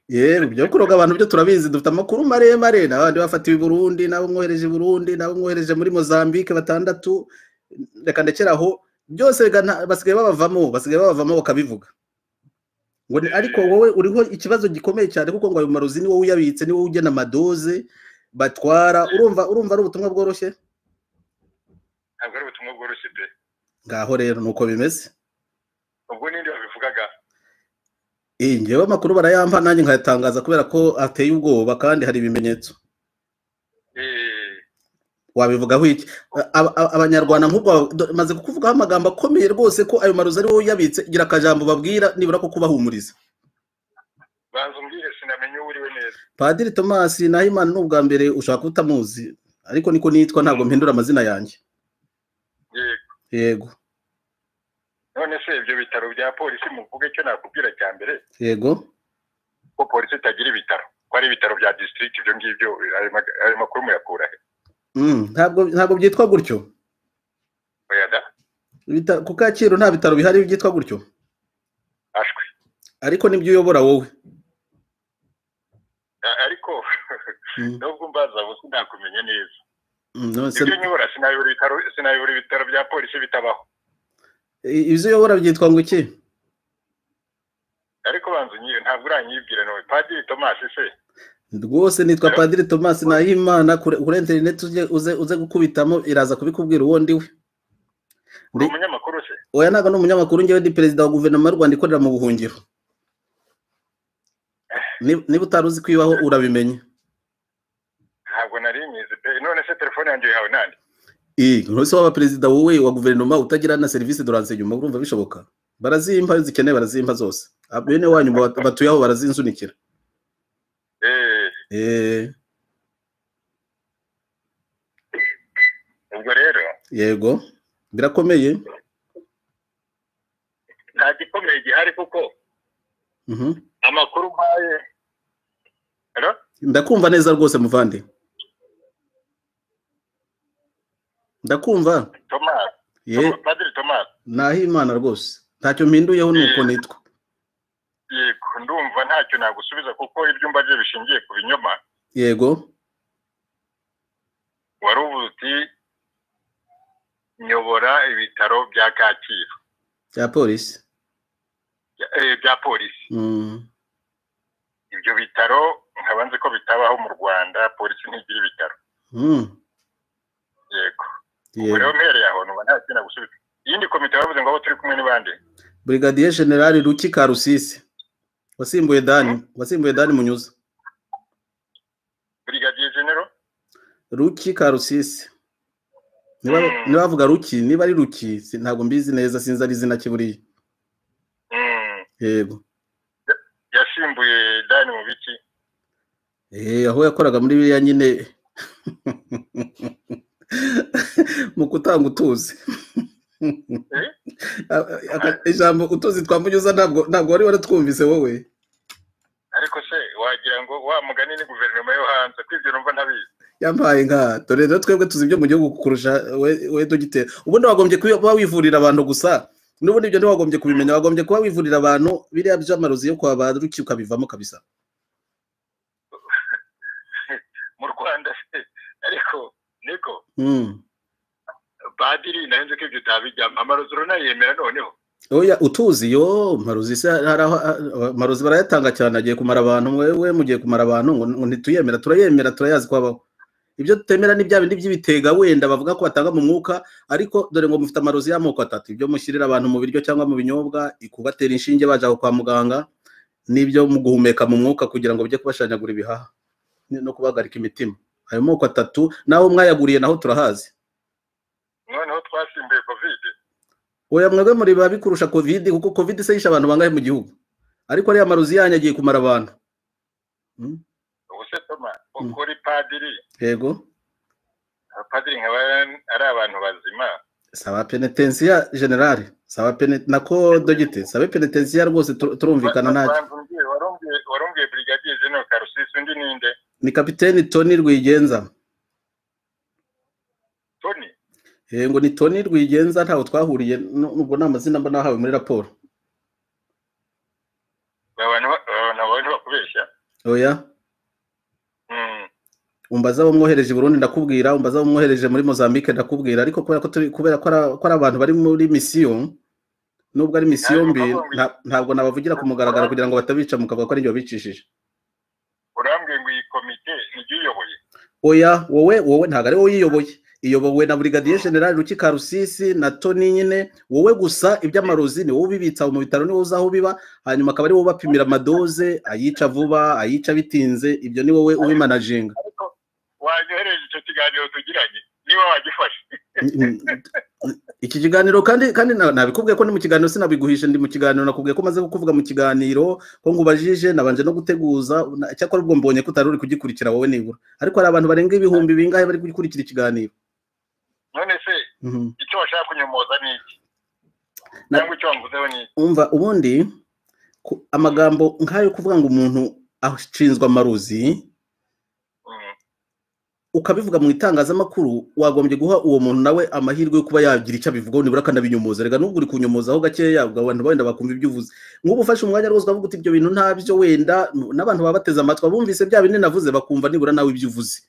yewe byo kuroga abantu byo turabizi dufite amakuru maremare n'abandi bafatiwe i burundi n'abo mwohereje i burundi n'abo mwohereje muri mozambique batandatu reka ndekera aho byose basigaye babavamo basigaye babavamo bakabivuga ngo ariko wowe uriho ikibazo gikomeye cyane kuko ngo ayo marozi ni wowe uyabitse ni wowe ugena amadoze batwara urumva urumva ari ubutumwa bworoshye ntabwo ari ubutumwa bworoshye pe ngaho rero ni uko bimeze ubwo ninde wabivugaga ngewe amakuru barayampa nanjye nkayatangaza kubera ko ateye ubwoba kandi hari ibimenyetso wabivugaho iki abanyarwanda nk'ubwo bamaze kukuvugaho amagambo akomeye rwose ko ayo marozi ari wowe uyabitse igira akajambo babwira nibura ko kubahumuriza banza umbwire sinamenye uwo uriwe neza padiri tomasi na himana ni ubwa mbere ushaka utamuzi ariko niko nitwa ntabwo mpindura amazina yanjye yego yego none se ibyo bitaro bya polisi muvuge icyo nakubwira cya mbere yego ko polisi itagira ibitaro ko ari ibitaro bya disitirigiti ibyo ngibyo ayo mag- ayo makuru muyakura he Mm, ntabwo ntabwo byitwa gutyo oya da Ibita- ku kacyiru nta bitaro bihari byitwa gutyo ashwe ariko nibyo uyobora wowe A- ariko Mm, nubwo mbaza ubu sinakumenya neza mm, nonse ibyo nyibura sinayobora ibitaro sinayobora ibitaro bya polisi bitabaho i- ibyo uyobora byitwa ngo iki ariko banza unyiye ntabwo uranyibwira nawe padiri tomasi se rwose nitwa padiri tomasi nahimana kuri kuri interineti ujye- uze uze gukubitamo iraza kubikubwira uwo ndiwe uri Ndi- umunyamakuru se oya ntabwo ni umunyamakuru njyewe ndi perezida wa guverinoma y'u rwanda ikorera mu buhungiro Ni- niba utari uzi kwibaho urabimenye ntabwo nari nyizi pe none se telefone yanjye yawe nande ntuse waba perezida wowe wa guverinoma utagira na serivisi doransenyuma urumva bishoboka barazimpa iyo zikeneye barazimpa zose Ah, bene wanyu bat- batuye aho barazinsunikira eee Eh, ubwo rero yego birakomeye nta gikomeye gihari kuko Mhm. amakuru mpaye Hello? ndakumva neza rwose muvande ndakumva Thomas ye Padiri Thomas nahimana rwose ntacyo mpinduyeho ni uko nitwa yego ndumva ntacyo nagusubiza kuko ibyumba bye bishingiye ku binyoma yego wari uvuze uti nyobora ibitaro bya Kacyiru bya polisi bya- eh, bya polisi Mm. ibyo bitaro nkaba nzi ko bitabaho mu Rwanda polisi ntigira ibitaro Mm. yego ubwo yego rero mpereye aho numva ntacyo nagusubiza iyindi komite bavuze ngo abo turi kumwe ni bande brigadier general ruki karusisi wasimbuye dani wasimbuye dani munyuza Brigadier General ruki karusisi niba Mm. niba bavuga ruki niba ari ruki si- ntabwo mbizi neza sinzi ari izina ki buriya Mm, yego yasimbuye Dani mu biki eh aho yakoraga muri biriya nyine mu kutanga utuzi Eh? A- a- aka- ijambo utuzi twa munyuza ntabwo ntabwo wari waratwumvise wowe ariko se wagira ngo wa mugani ni guverinoma yo hanze ko ibyo numva ntabizi yampaye nka dore rero twebwe tuzi ibyo mu gihugu kurusha we- we dogiteri ubundi wagombye kuba wivurira abantu gusa n'ubundi ibyo ntiwagombye kubimenya wagombye kuba wivurira abantu biriya by'amarozi yo kwa ba ruki ukabivamo kabisa mu rwanda se ariko niko Mm. badiri narinzi ko ibyo utabijyamo amarozi uranayemera noneho oya utuzi yo marozi se hari aho ah, marozi barayatanga cyane agiye kumara abantu mwewe mugiye kumara abantu ngo ngo ntituyemera turayemera turayazi ko abaho ibyo tutemera ni bya bindi by'ibitega wenda bavuga ko batanga mu mwuka ariko dore ngo mufite amarozi y'amoko atatu ibyo mushyirira abantu mu biryo cyangwa mu binyobwa ikubatera inshinge baje aho kwa muganga n'ibyo mu guhumeka mu mwuka kugira ngo bijye kubashanyagura ibihaha ni- no kubahagarika imitima ayo moko atatu naho mwayaguriye naho turahazi noneho twasimbuye kovide oya mwebwe muri biba bikurusha covid kuko covid se yishe abantu bangahe mu gihugu ariko ariya marozi yanyu agiye kumara abantu Mm, ubu se toma Mm. ukora ipadiri yego abapadiri nkaba ari abantu bazima saba penetensiya generale saba pene nako dogite sabe penetensiya rwose tur- turumvikana ntacyo Banza umbwire, warumbwiye warumbwiye brigadier general karusisi undi ninde ni kapiteni toni rwigenza tony Eh, ngo ni toni rwigenza ntawe twahuriye nu- nubwo nta mazina mba nahawe muri raporo babana abantu bakubeshya oya Mm. umbaza abo mwohereje i burundi ndakubwira umbaza abo mwohereje muri mozambique ndakubwira ariko kubera ko turi kubera ko ari- ko ari abantu bari muri misiyo nubwo ari misiyo Ntabwo mbi bavuga. nta- ntabwo nabavugira ku mugaragaro kugira ngo batabica mukavuga ko ari njye wabicishije urambwiye ngo iyi komite nijye uyoboye oya wowe wowe ntabwo ari wowe uyiyoboye iyobowe na brigadier general rukika rusisi na toni nyine wowe gusa iby'amarozi ni wowe ubibitsa mu bitaro ni wowe uzi aho biba hanyuma akaba ari wowe ubapimira amadoze ayica vuba ayica bitinze ibyo ni wowe ubimanaginga ariko wanyohereje icyo kiganiro tugiranye niba wagifashe iki kiganiro kandi kandi na- nabikubwiye ko ni mu kiganiro sinabiguhishe ndi mu kiganiro nakubwiye ko maze kuvuga mu kiganiro ko ngubajije nabanje no guteguza na- cyakora ubwo mbonye ko utari uri kugikurikira wowe nibura ariko hari abantu barenga ibihumbi bingahe bari gukurikira ikiganiro none se Mhm. icyo washaka kunyomoza ni iki Na- cyangwa icyo wamvuzeho ni iki umva ubundi ku- amagambo nk'ayo kuvuga ngo umuntu ashinzwe amarozi Mm. ukabivuga mu itangazamakuru wagombye guha uwo muntu nawe amahirwe yo kuba yagira icyo abivugaho nibura akanabinyomoza reka n'ubwo uri kunyomozaho gakeya ubwo abantu wenda bakumva ibyo uvuze nk'ubu ufashe umwanya rwose ukavuga uti ibyo bintu ntabyo wenda n'abantu baba bateze amatwi abumvise bya bindi navuze bakumva nibura nawe ibyo uvuze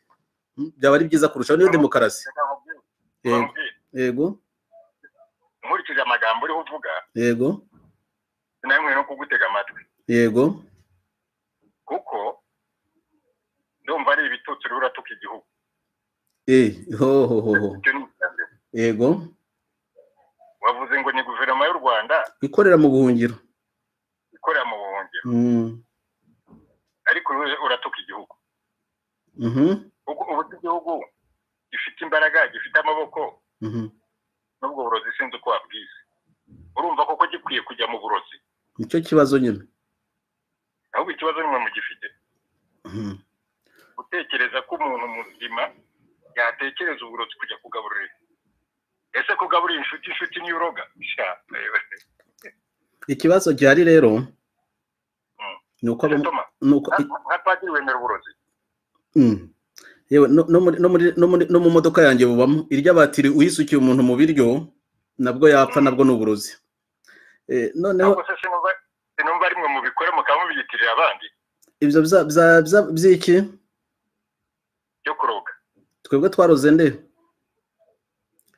Mm, byaba ari byiza kurushaho niyo demokarasi Reka nkubwire- yego nkubwire. yego nkurikije amagambo uriho uvuga yego sinayimwe no kugutega amatwi yego kuko ndumva ari ibitutsi uriho uratuka igihugu eh hohohoho icyo ni icya mbere yego wavuze ngo ni guverinoma y'u rwanda ikorera mu buhungiro ikorera mu buhungiro Mm, ariko uriho uratuka igihugu mhm, kuko ubu igihugu gifite imbaraga gifite amaboko mhm. n'ubwo burozi sinzi uko wabwize urumva koko gikwiye kujya mu burozi nicyo kibazo nyine ahubwo ikibazo nimwe mugifite Mhm. gutekereza ko umuntu muzima yatekereza uburozi kujya kugaburira incuti. ese kugaburira inshuti inshuti niyo uroga Sha, ewe. ikibazo gihari rero ni uko abo- Thomas, ni uko i- nka- nka padiri wemera uburozi Mm. yewe no no muri- no muri- no muri- no mu modoka yanjye bubamo irya batiri uyisukiye umuntu mu biryo nabwo yapfa nabwo ni uburozi Eh, noneho ntabwo se sinumva sinumva ari mwe mubikora mukaba mubiyitirira abandi ibyo bya- bya- bya- by'iki byo kuroga twebwe twaroze nde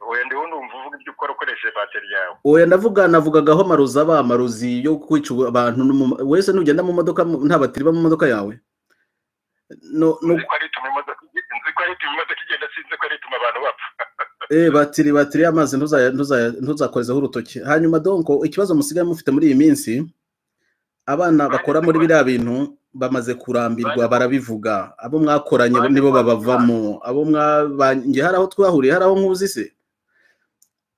oya ndiho ndumva uvuga ibyo ukora ukoresheje bateri yawe oya ndavuga navugagaho amarozi aba amarozi yo kwica ubu- abantu n'umu- wese nugenda mu modoka mu- nta batiri iba mu modoka yawe no no nzi ko ari ituma imodoka igenda nzi ko ari ituma imodoka igenda sinzi ko ari ituma abantu bapfa Eh, batiri batiri y'amazi ntuzaya- ntuzaya- ntuzakorezaho urutoki hanyuma donko ikibazo musigaye mufite muri iyi minsi abana bakora muri biriya bintu bamaze kurambirwa barabivuga abo mwakoranye bo nibo babavamo abo mwabanye hari aho twahuriye hari aho nkuzi se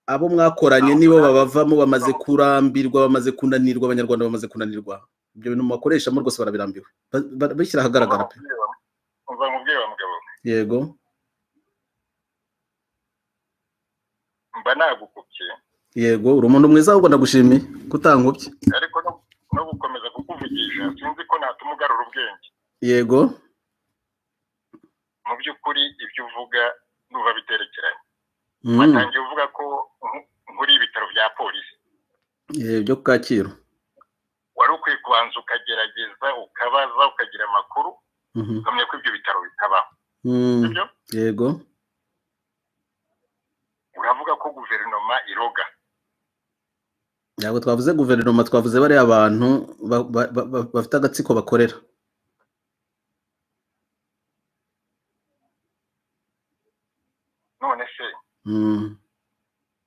abo mwakoranye nibo babavamo bamaze kurambirwa bamaze kunanirwa abanyarwanda bamaze kunanirwa ibyo bintu mubakoreshamo rwose barabirambiwe Ba- ba- bishyira ahagaragara pe umva nkubwire wa mugabo yego mba nagukubye yego uri umuntu mwiza ahubwo ndagushimiye kutankubye ariko no- no gukomeza kukuvugisha sinzi ko natuma ugarura ubwenge yego mu by'ukuri ibyo uvuga nuba biterekeranye Mm. watangiye uvuga ko nk- nkuri ibitaro bya polisi Eh, byo ku kacyiru wari ukwiye kubanza ukagerageza ukabaza ukagira amakuru Mhm. ukamenya ko ibyo bitaro bitabaho Mm, sibyo yego uravuga ko guverinoma iroga ntabwo twavuze guverinoma twavuze bariya abantu ba- ba- ba- ba- bafite agatsiko bakorera none se Mm,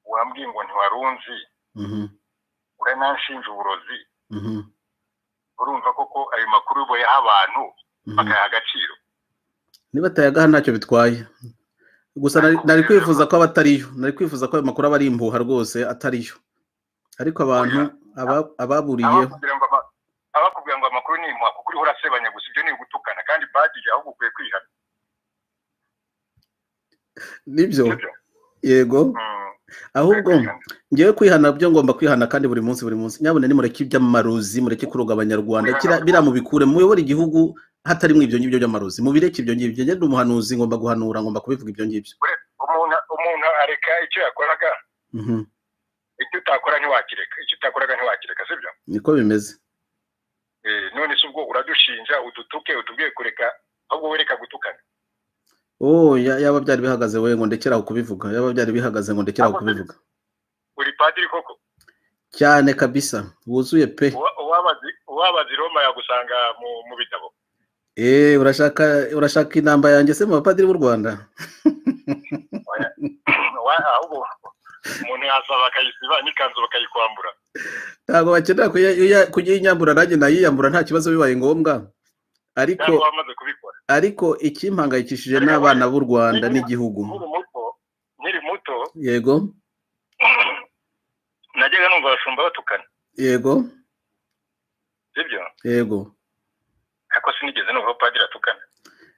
wambwiye ngo ntiwarunzi mhm, urananshinja uburozi mhm, urumva koko ayo makuru uboyaha abantu mhm. bakayaha agaciro niba atayagaha ntacyo bitwaye gusa nari- nari kwifuza ko aba atariyo nari kwifuza ko ayo makuru aba ari impuha rwose atariyo ariko abantu aba- ababuriyeho abakubwira ngo ama- abakubwira ngo amakuru ni impuha kuko uriho urasebanya gusa ibyo ni ugutukana kandi badiri ahubwo ukwiye kwihana nibyo sibyo yego Mm, ahubwo ukwiye kwihana. ngewe kwihana byo ngomba kwihana kandi buri munsi buri munsi nyabuna nimureke iby'amarozi mureke kuroga abanyarwanda kira- biriya mubikure muyobore igihugu hatarimo ibyo ngibyo by'amarozi mubireke ibyo ngibyo ngende umuhanuzi ngomba guhanura ngomba kubivuga ibyo ngibyo umuntu umuntu areka icyo yakoraga Mhm, icyo utakora ntiwakireka icyo utakoraga ntiwakireka sibyo niko bimeze Eh, none se ubwo uradushinja udutuke utubwiye kureka ahubwo wereka gutukana oh ya- yaba byari bihagaze we ngo ndekeraho kubivuga yaba byari bihagaze ngo ndekeraho kubivuga uri padiri koko cyane kabisa wuzuye pe Uwa- uwabazi- uwabazi roma yagusanga mu mu bitabo eh urashaka urashaka inamba yanjye se mu bapadiri b'u rwanda Wa- ahubwo umuntu yasaba akayisiba n'ikanzu bakayikwambura ntabwo bakenera kuya- kuya- kuyinyambura nanjye nayiyambura nta kibazo bibaye ngombwa ariko cyangwa wamaze kubikora ariko ikimpangayikishije n'abana b'u rwanda n'igihugu nkiri muto nkiri muto yego najyaga numva abashumba batukana yego sibyo yego ariko sinigeze numva padiri atukana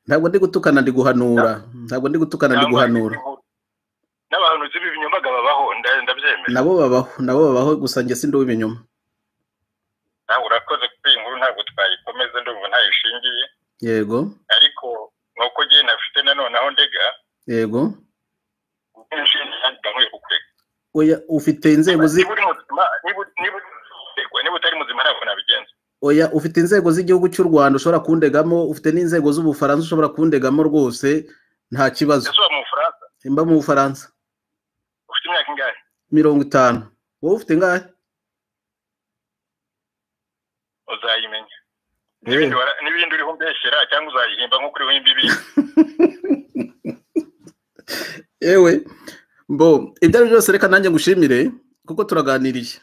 ntabwo ndi gutukana ndi guhanura ntabwo ndi gutukana ndi guhanura n'abahanuzi b'ibinyombaga babaho nda- ndabyemera nabo babaho nabo babaho gusa njye sindi w'ibinyoma nawe urakoze kuri iyi nkuru ntabwo twayikomeza ndumva ntayishingiye yego ariko ni uko njye nafite nanone aho ndega yego ubwinshi ntabwo nkwiye kukureka oya ufite inzego zi niba uri muzima niba uri- niba uri- niba utari muzima ntabwo nabigenza oya ufite inzego z'igihugu cy'u rwanda ushobora kundegamo ufite n'inzego z'ubufaransa ushobora kundegamo rwose nta kibazo ese uba mu bufaransa mba mu bufaransa ufite imyaka ingahe mirongo itanu wowe ufite ngahe uzayimenya Eh. n'ibindi wara- n'ibindi uriho umbeshyera cyangwa uzayihimba nk'uko uriho imbibi yewe mbo ibyo ari byo byose reka nanjye ngushimire kuko turaganiriye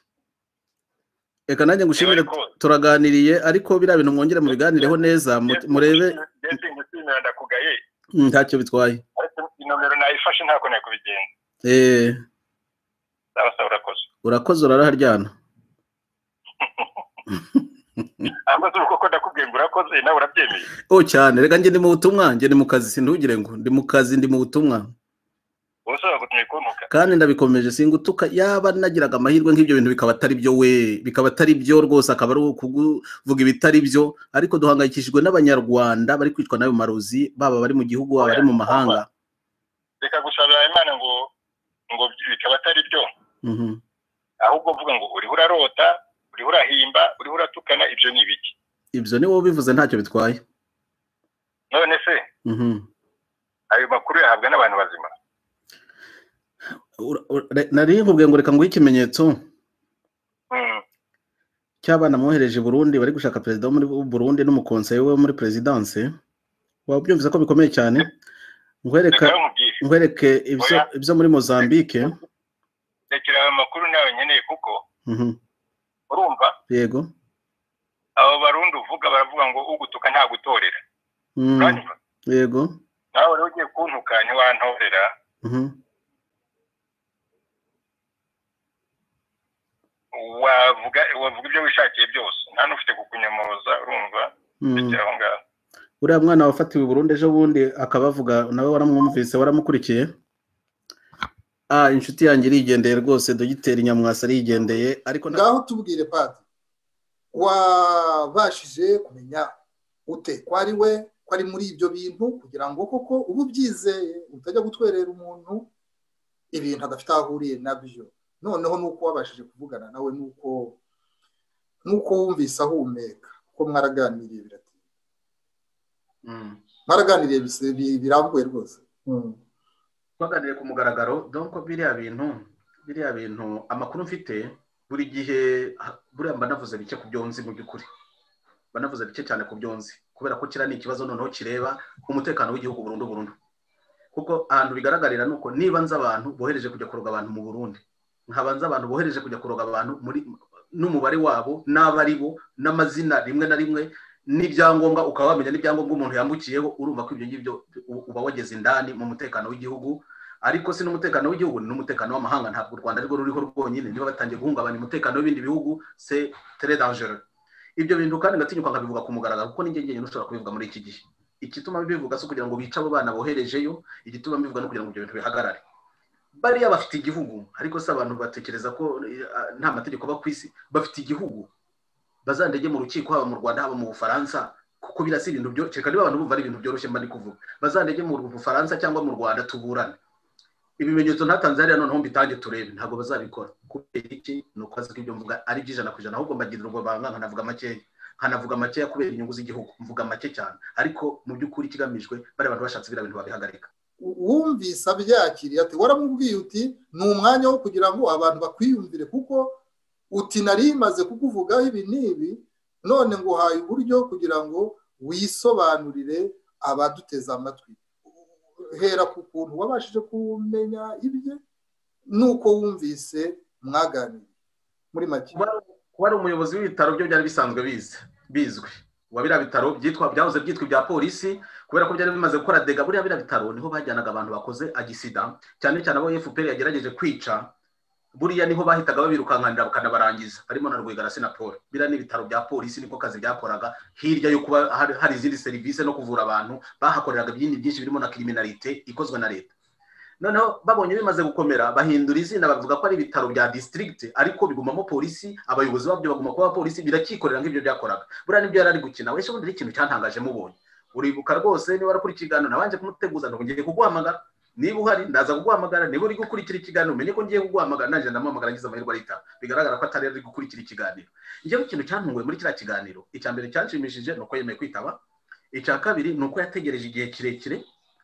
reka nanjye ngushimire Yego, ariko- turaganiriye ariko biriya bintu mwongere mubiganireho neza mu- murebe mbese ngushimira ndakugaye Mm, ntacyo bitwaye ariko inomero nayifashe ntako nari kubigenza Eh, ndabasaba urakoze urakoze uraraharyana ahubwo ubu koko ndakubwiye ngo urakoze nawe urabyemeye oh cyane reka njye ndi mu butumwa njye ndi mu kazi sindugire ngo ndi mu kazi ndi mu butumwa ubu ushobora gutumye kuntuka kandi ndabikomeje singutuka yaba nagiraga amahirwe nk'ibyo bintu bikaba atari byo we bikaba atari byo rwose akaba ari ukuvuga ibitari byo ariko duhangayikishijwe n'abanyarwanda bari kwicwa n'ayo marozi baba bari mu gihugu baba bari mu mahanga reka gusabira imana ngo ngo bikaba atari byo Mhm. ahubwo uvuga ngo uriho urarota uriho urahimba uriho uratukana ibyo ni ibiki ibyo ni wowe bivuze ntacyo bitwaye none se Mhm. ayo makuru yahabwa n'abantu bazima Ura- ura- re- nari nkubwiye ngo reka nguhe ikimenyetso Mm. cy'abana mwohereje i burundi bari gushaka perezida wo muri burundi n'umukonseye we wo muri perezidanse waba ubyumvise ko bikomeye cyane reka nkwereka nawe mubwire nkwereke ibyo Oya. ibyo muri mozambique rekera ayo makuru nawe nkeneye kuko Mhm. urumva yego abo barundi uvuga baravuga ngo ugutuka ntagutorera Mm. uranyumva yego nawe rero ugiye kuntuka ntiwantorera Mhm. wavuga wavuga ibyo wishakiye byose nta n'ufite kukunyomoza urumva Mm. bikiri aho ngaho uriya mwana wafatiwe i burundi ejo bundi akabavuga nawe waramwumvise waramukurikiye ah inshuti yanjye irigendeye rwose dogiteri nyamwasa arigendeye ariko na- ngaho tubwire padi wabashije kumenya ute ko ari we ko ari muri ibyo bintu kugira ngo koko uba ubyizeye utajya gutwerera umuntu ibintu adafite aho ahuriye nabyo noneho nuko wabashije kuvugana nawe nuko nuko wumvise ahumeka ko mwaraganiriye biratinda Mm. mwaraganiriye bise- bi- birambuye rwose Mm. twaganiriye ku mugaragaro donko biriya bintu biriya bintu amakuru mfite buri gihe ha- buriya mba navuze bike ku byo nzi mu by'ukuri mba navuze bike cyane ku byo nzi kubera ko kiriya ni ikibazo noneho kireba umutekano w'igihugu burundu burundu kuko ahantu bigaragarira ni uko niba nzi abantu bohereje kujya kuroga abantu mu burundi nkaba nzi abantu bohereje kujya kuroga abantu muri n'umubare wabo n'abo ari bo n'amazina rimwe na rimwe n'ibyangombwa ukaba wamenya n'ibyangombwa umuntu yambukiyeho urumva ko ibyo ngibyo u- uba wageze indani mu mutekano w'igihugu ariko si n'umutekano w'igihugu ni n'umutekano w'amahanga ntabwo u rwanda arirwo ruriho rwonyine niba batangiye guhungabanya umutekano w'ibindi bihugu se tere dangereux ibyo bintu kandi ngatinyuka nkabivuga ku mugaragaro kuko ninjye njyenyine ushobora kubivuga muri iki gihe igituma bivuga si ukugira ngo bice abo bana boherejeyo igituma bivuga no kugira ngo ibyo bintu bihagarare bariya bafite igihugu ariko si abantu batekereza ko eh, nta mategeko aba ku isi bafite igihugu bazandege mu rukiko haba mu rwanda haba mu bufaransa kuko biriya si ibintu byo kereka niba abantu bumva ari ibintu byoroshye mba ndi kuvuga bazandege mu bufaransa cyangwa mu rwanda tuburane ibimenyetso ntatanze hariya noneho mbitange turebe ntabwo bazabikora kubera iki ni uko azi ko ibyo mvuga ari by'ijana ku ijana ahubwo mbagirira ubwo banga nkanavuga makeya nkanavuga makeya kubera inyungu z'igihugu mvuga make cyane ariko mu by'ukuri ikigamijwe bariya bantu bashatse biriya bintu babihagarika wumvise abyakiriye ati waramubwiye uti ni umwanya wo kugira ngo abantu bakwiyumvire kuko uti nari maze kukuvugaho ibi n'ibi none ngo uhaye uburyo kugira ngo wisobanurire abaduteze amatwi hera ku kuntu wabashije kumenya ibye nuko wumvise mwaganiriye muri make kuba kuba ari umuyobozi w'ibitaro byo byari bisanzwe bizi bizwi uwa biriya bitaro byitwa byahoze byitwa ibya polisi kubera ko byari bimaze gukora dega buriya biriya bitaro niho bajyanaga abantu bakoze agisida cyane cyane abo fpr yagerageje kwica buriya niho bahitaga babirukankanira bakanabarangiza harimo na rwegarasi na paul biriya n'ibitaro bya polisi niko kazi byakoraga hirya yo kuba hari hari izindi serivisi no kuvura abantu bahakoreraga ibindi byinshi birimo na kiriminarite ikozwe na leta noneho babonye bimaze gukomera bahindura izina bavuga ko ari ibitaro bya disitirigiti ariko bigumamo polisi abayobozi babyo baguma kuba polisi biracyikorera nk'ibyo byakoraga buriya nibyo yari ari gukina wese ubundi n'ikintu cyatangaje mubonye uribuka rwose niba urakora ikiganiro nabanje kumuteguza ngo ngiye kuguhamagara niba uhari ndaza kuguhamagara niba uri gukurikira ikiganiro umenye ko ngiye kuguhamagara naje ndamuhamagara ngize amahirwe arita bigaragara ko atari ari gukurikira ikiganiro njyewe ikintu cyantunguye muri kiriya kiganiro icya mbere cyanshimishije ni uko yemeye kwitaba icya kabiri ni uko yategereje igihe kirekire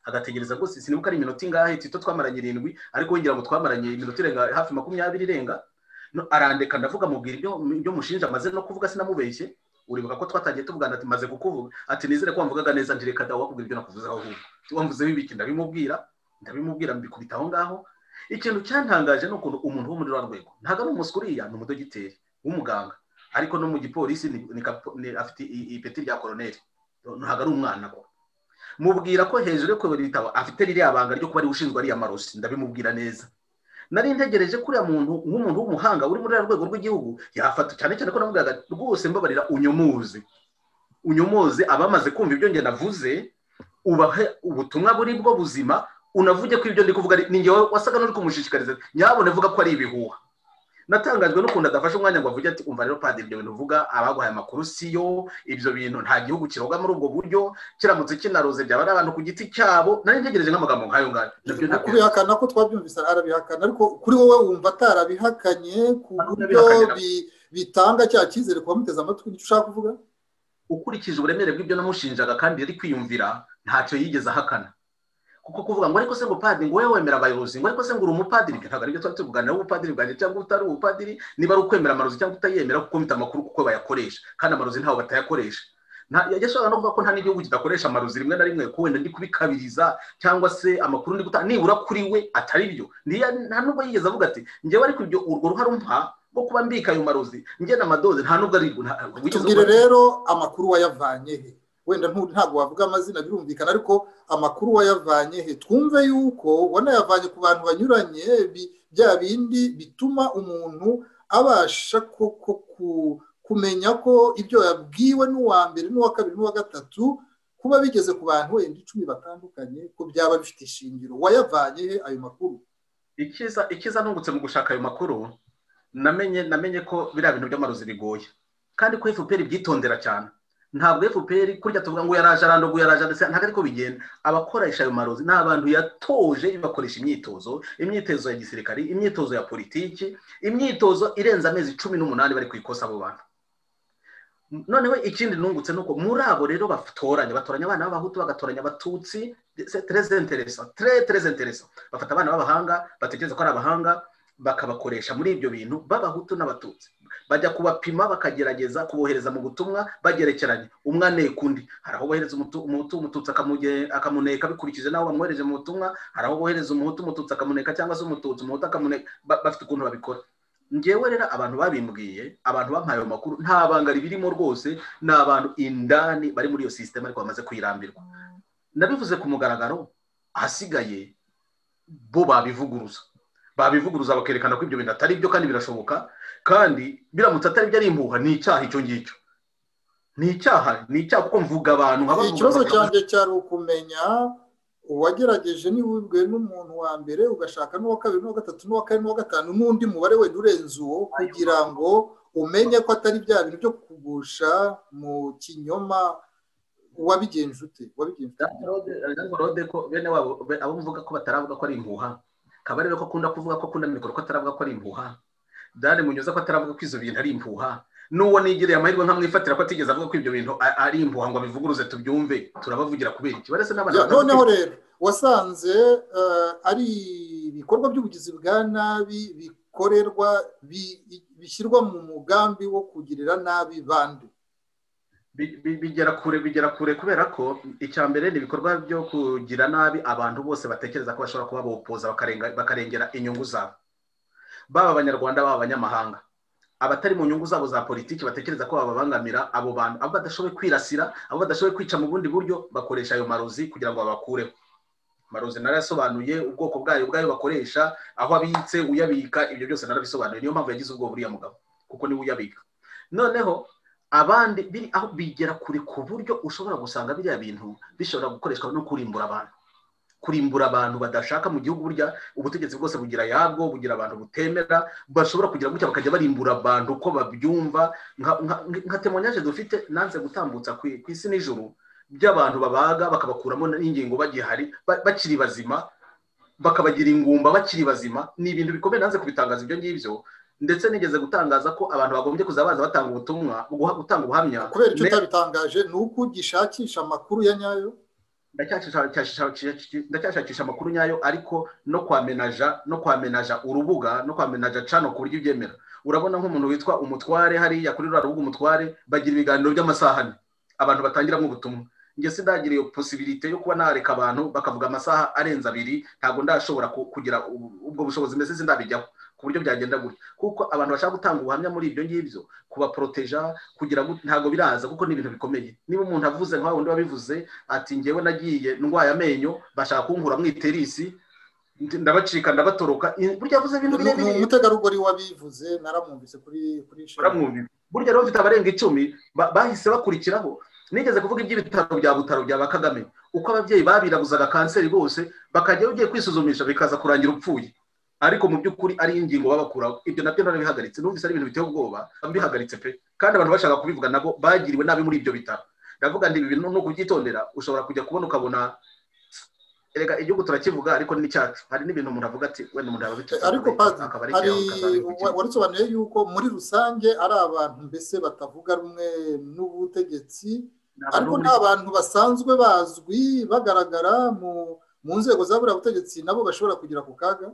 agategereza rwose sinibuka ari iminota ingahe tito twamaranye irindwi ariko wongera ngo twamaranye iminota irenga hafi makumyabiri irenga arandeka ndavuga mubwira ibyo mushinja amaze no kuvuga sinamubeshye uribuka ko twatangiye tuvugana ati maze kukuvuga ati nizere ko wamvugaga neza ndireka dawe wakubwira ibyo nakuvuzeho ahubwo wamvuzeho ibiki ndabimubwira ndabimubwira mbikubita aho ngaho ikintu cyantangaje ni ukuntu umuntu wo muri rwa rwego ntabwo ari umuswa uriya ni umudogiteri w'umuganga ariko no mu gipolisi afite ipeti rya koroneri ntabwo ari umwana ko mubwira ko hejuru yo kuyobora ibitabo afite ririya banga ryo kuba ariwe ushinzwe ariya marosi ndabimubwira neza nari ntegereje kuriya muntu nk'umuntu w'umuhanga uri muri rwego rw'igihugu yafata cyane cyane ko namubwiraga rwose mbabarira unyomuze unyomoze abamaze kumva ibyo ngenda avuze ubahe ubutumwa buri bwo buzima unavuge ko ibyo ndi kuvuga ni wowe wasaga n'uri kumushishikariza nyabone avuga ko ari ibihuha natangajwe n'ukuntu adafashe umwanya ngo avuge ati umva rero padiri ibyo bintu uvuga abaguhaye amakuru siyo ibyo bintu nta gihugu kiroga muri ubwo buryo kiramutse kinaroze byaba ari abantu ku giti cyabo nari ntegereje nk'amagambo nk'ayo ngayo kubihakana ko twabyumvise arabihakana ariko kuri wowe wumva atarabihakanye ku buryo bitanga cya cyizere kuba muteze amatwi icyo ushaka kuvuga ukurikije uburemere bw'ibyo namushinjaga kandi yari kwiyumvira ntacyo yigeze ahakana kuko kuvuga ngo ariko se ngo padiri ngo wowe wemera abayobozi ngo ariko se ngo uri umupadiri ntabwo aribyo tuba tuvuganira ubupadiri bwanjye cyangwa utari ubupadiri niba ari ukwemera amarozi cyangwa utayemera kuko mfite amakuru kuko bayakoresha kandi amarozi ntawe batayakoresha yashobora no kuvuga ko nta n'igihugu kidakoresha amarozi rimwe na rimwe ko wenda ndi kubikabiriza cyangwa se amakuru ndi gutanga nibura kuri we atari byo nta nubwo yigeze avuga ati ngewe ariko ibyo urwo ruhare umpa rwo kuba mbika ayo marozi nge n'amadoze nta nubwo ari tubwire rero amakuru wayavanye he wenda ntabwo wavuga amazina birumvikana ariko amakuru wayavanye he twumve yuko wanayavanye ku bantu banyuranye bya bindi bituma umuntu abasha kumenya ko ibyo yabwiwe n'uwa mbere n'uwa kabiri n'uwa gatatu kuba bigeze ku bantu wenda icumi batandukanye ko byaba bifite ishingiro wayavanye he ayo makuru ikiza nungutse mu gushaka ayo makuru namenye namenye ko biriya bintu by'amarozi bigoye kandi ko efuperi byitondera cyane ntabwo efuperi kurya tuvuga ngo yaraje arandoguye yaraje ndetse ntabwo ariko bigenda abakoresha ayo marozi ni abantu yatoje bakoresha imyitozo imyitozo ya gisirikari imyitozo ya politiki imyitozo irenze amezi cumi n'umunani bari ku ikosa abo bantu noneho ikindi nungutse ni uko muri abo rero batoranya batoranya abana b'abahutu bagatoranya abatutsi tereze interesa tereze interesa bafata abana b'abahanga batekereza ko ari abahanga bakabakoresha muri ibyo bintu b'abahutu n'abatutsi bajya kubapima bakagerageza kubohereza mu butumwa bagerekeranye umwe aneka undi hari aho bohereza umuhutu umututsi akamuneka bikurikije n'aho bamwohereje mu butumwa hari aho bohereza umuhutu umututsi akamuneka cyangwa se umututsi umuhutu akamuneka bafite ukuntu babikora ngewe rero abantu babimbwiye abantu bampaye ayo makuru nta banga ribirimo rwose ni abantu indani bari muri iyo sisiteme ariko bamaze kuyirambirwa nabivuze ku mugaragaro ahasigaye bo babivuguruza babivuguruza bakerekana ko ibyo bintu atari byo kandi birashoboka kandi biramutse atari byo ari impuha ni icyaha icyo ngicyo ni icyaha ni icyaha kuko mvuga abantu ikibazo cyanjye cyari ukumenya uwagerageje ntiwibwe n'umuntu wa mbere ugashaka n'uwa kabiri n'uwa gatatu n'uwa kane n'uwa gatanu n'undi mubare wenda urenze uwo kugira ngo umenye ko atari bya bintu byo kugusha mu kinyoma wabigenje ute wabigenje ute bene wabo abo mvuga ko bataravuga ko ari impuha kabarebe ko akunda kuvuga ko akunda mikoro ko ataravuga ko ari impuha dani munyuza ko ataravuga ko izo bintu ari impuha n'uwo nigereye amahirwe nkamwifatira ko atigeze avuga ko ibyo bintu ari impuha ngo abivuguruze tubyumve turabavugira kubera iki barese n'abana noneho rero wasanze ari ibikorwa by'ubugizi bwa nabi bikorerwa bishyirwa mu mugambi wo kugirira nabi bande bigera kure bigera kure kubera ko icya mbere ni ibikorwa byo kugira nabi abantu bose batekereza ko bashobora kuba bopoza bakarengera inyungu zabo baba abanyarwanda baba abanyamahanga abatari mu nyungu zabo za politiki batekereza ko bababangamira abo bantu abo badashoboye kwirasira abo badashoboye kwica mu bundi buryo bakoresha ayo marozi kugira ngo babakureho amarozi narayasobanuye ubwoko bwayo bwayo bakoresha aho abitse uyabika ibyo byose narabisobanuye niyo mpamvu yagize ubwoba uriya mugabo kuko niwe uyabika noneho abandi biri aho bigera kure ku buryo ushobora gusanga biriya bintu bishobora gukoreshwa no kurimbura abantu kurimbura abantu badashaka mu gihugu burya ubutegetsi bwose bugira yabwo bugira abantu butemera bashobora kugira gutya bakajya barimbura abantu uko babyumva nka temonyaje dufite nanze gutambutsa ku isi n'ijoro by'abantu babaga bakabakuramo n'ingingo bagihari bakiri bazima bakabagira ingumba bakiri bazima ni ibintu bikomeye nanze kubitangaza ibyo ngibyo ndetse nigeze gutangaza ko abantu bagombye kuza baza batanga ubutumwa gutanga ubuhamya kubera icyo utabitangaje ni uko ugishakisha amakuru ya nyayo ndacyashakisha amakuru nyayo ariko no kwamenaja no kwamenaja urubuga no kwamenaja cano ku buryo ubyemera urabona nk'umuntu witwa umutware hariya kuri ruriya rubuga umutware bagira ibiganiro by'amasaha ane abantu batangiramo ubutumwa njye sindagira iyo posibilite yo kuba nareka abantu bakavuga amasaha arenze abiri ntabwo ndashobora kugira ubwo bushobozi mbese sindabijyaho ku buryo byagenda gutya kuko abantu bashaka gutanga ubuhamya muri ibyo ngibyo kubaporoteja kugira ngo ntabwo biraza kuko ni ibintu bikomeye niba umuntu avuze nka wundi wabivuze ati ngewe nagiye ndwaye amenyo bashaka kunkura mu iterisi ndabacika ndabatoroka burya yavuze ibintu birebire ni umutegarugori wabivuze naramwumvise kuri kuri naramwumvise burya rero bafite abarenga icumi bahise bakurikiraho nigeze kuvuga iby'ibitaro bya butaro bya bakagame uko ababyeyi babirabuzaga kanseri bose bakajya ugiye kwisuzumisha bikaza kurangira upfuye ariko mu by'ukuri ari ingingo babakuraho ibyo nabyo narabihagaritse numvise ari ibintu biteye ubwoba mbihagaritse pe kandi abantu bashaka kubivuga nabo bagiriwe nabi muri ibyo bitaro ndavuga ngo ibi bintu ni ukubyitondera ushobora kujya kubona ukabona erega igihugu turakivuga ariko ni n'icyacu hari n'ibintu umuntu avuga ati wenda umuntu yaba bitatu ariko padiri hari warisobanuye yuko muri rusange ari abantu mbese batavuga rumwe n'ubutegetsi ariko ni abantu basanzwe bazwi bagaragara mu nzego za buriya butegetsi nabo bashobora kugira ku kaga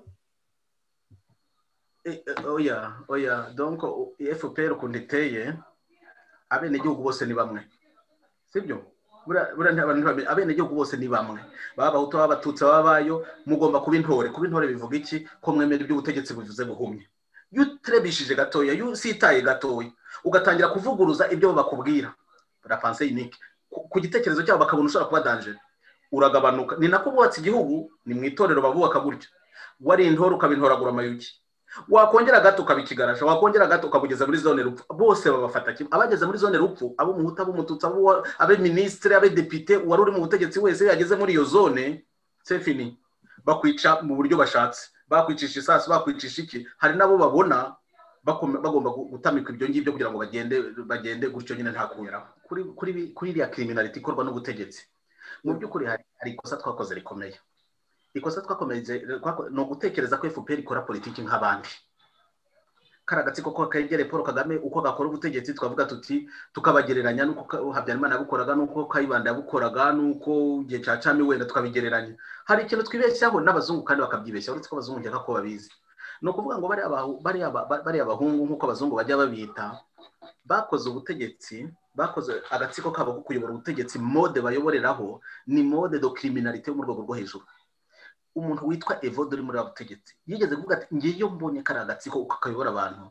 oya oya donko fpr ukuntu iteye abenegihugu bose ni bamwe sibyo abenegihugu bose ni bamwe baba abahutu baba abatutsi baba abayo mugomba kuba intore kuba intore bivuga iki ko mwemera iby'ubutegetsi buvuze buhumye iyo uturebishije gatoya iyo usitaye gatoya ugatangira kuvuguruza ibyo bakubwira rapanse yinike ku gitekerezo cyabo bakabona ushobora kuba danjere uragabanuka ni nako bubatse igihugu ni mu itorero babubaka gutya wari intore ukabintoragura amayugi wakongera gato ukabikigaraja wakongera gato ukabugeza muri zone rupfu bose babafata kimwe abageze muri zone rupfu abo muhuta abo mututsi abo abe ministre abe depite wari uri mu butegetsi wese yageze muri iyo zone sefini bakwica mu buryo bashatse bakwicisha isasu bakwicisha iki hari nabo babona bagomba gutamika ibyo ngibyo kugira ngo bagende bagende gutyo nyine nta kunyura kuri kuri kuri iriya criminality ikorwa n'ubutegetsi mu by'ukuri hari ikosa twakoze rikomeye ikosa twakomeje ni ugutekereza ko fpr ikora politiki nk'abandi kari agatsiko ko kegereye paul kagame uko gakora ubutegetsi twavuga tuti tukabagereranya n'uko habyarimana yabukoraga n'uko kayibanda yabukoraga n'uko igihe cya cami wenda tukabigereranya hari ikintu twibeshyaho n'abazungu kandi bakabyibeshya uretse ko abazungu nkeka ko babizi ni ukuvuga ngo bariya abahungu nk'uko abazungu bajya babita bakoze ubutegetsi bakoze agatsiko kabo ko kuyobora ubutegetsi mode bayoboreraho ni mode do kiriminalite yo mu rwego rwo hejuru umuntu witwa evode uri muri butegetsi yigeze kuvuga ati ngeyo mbonye kari agatsiko kakayobora abantu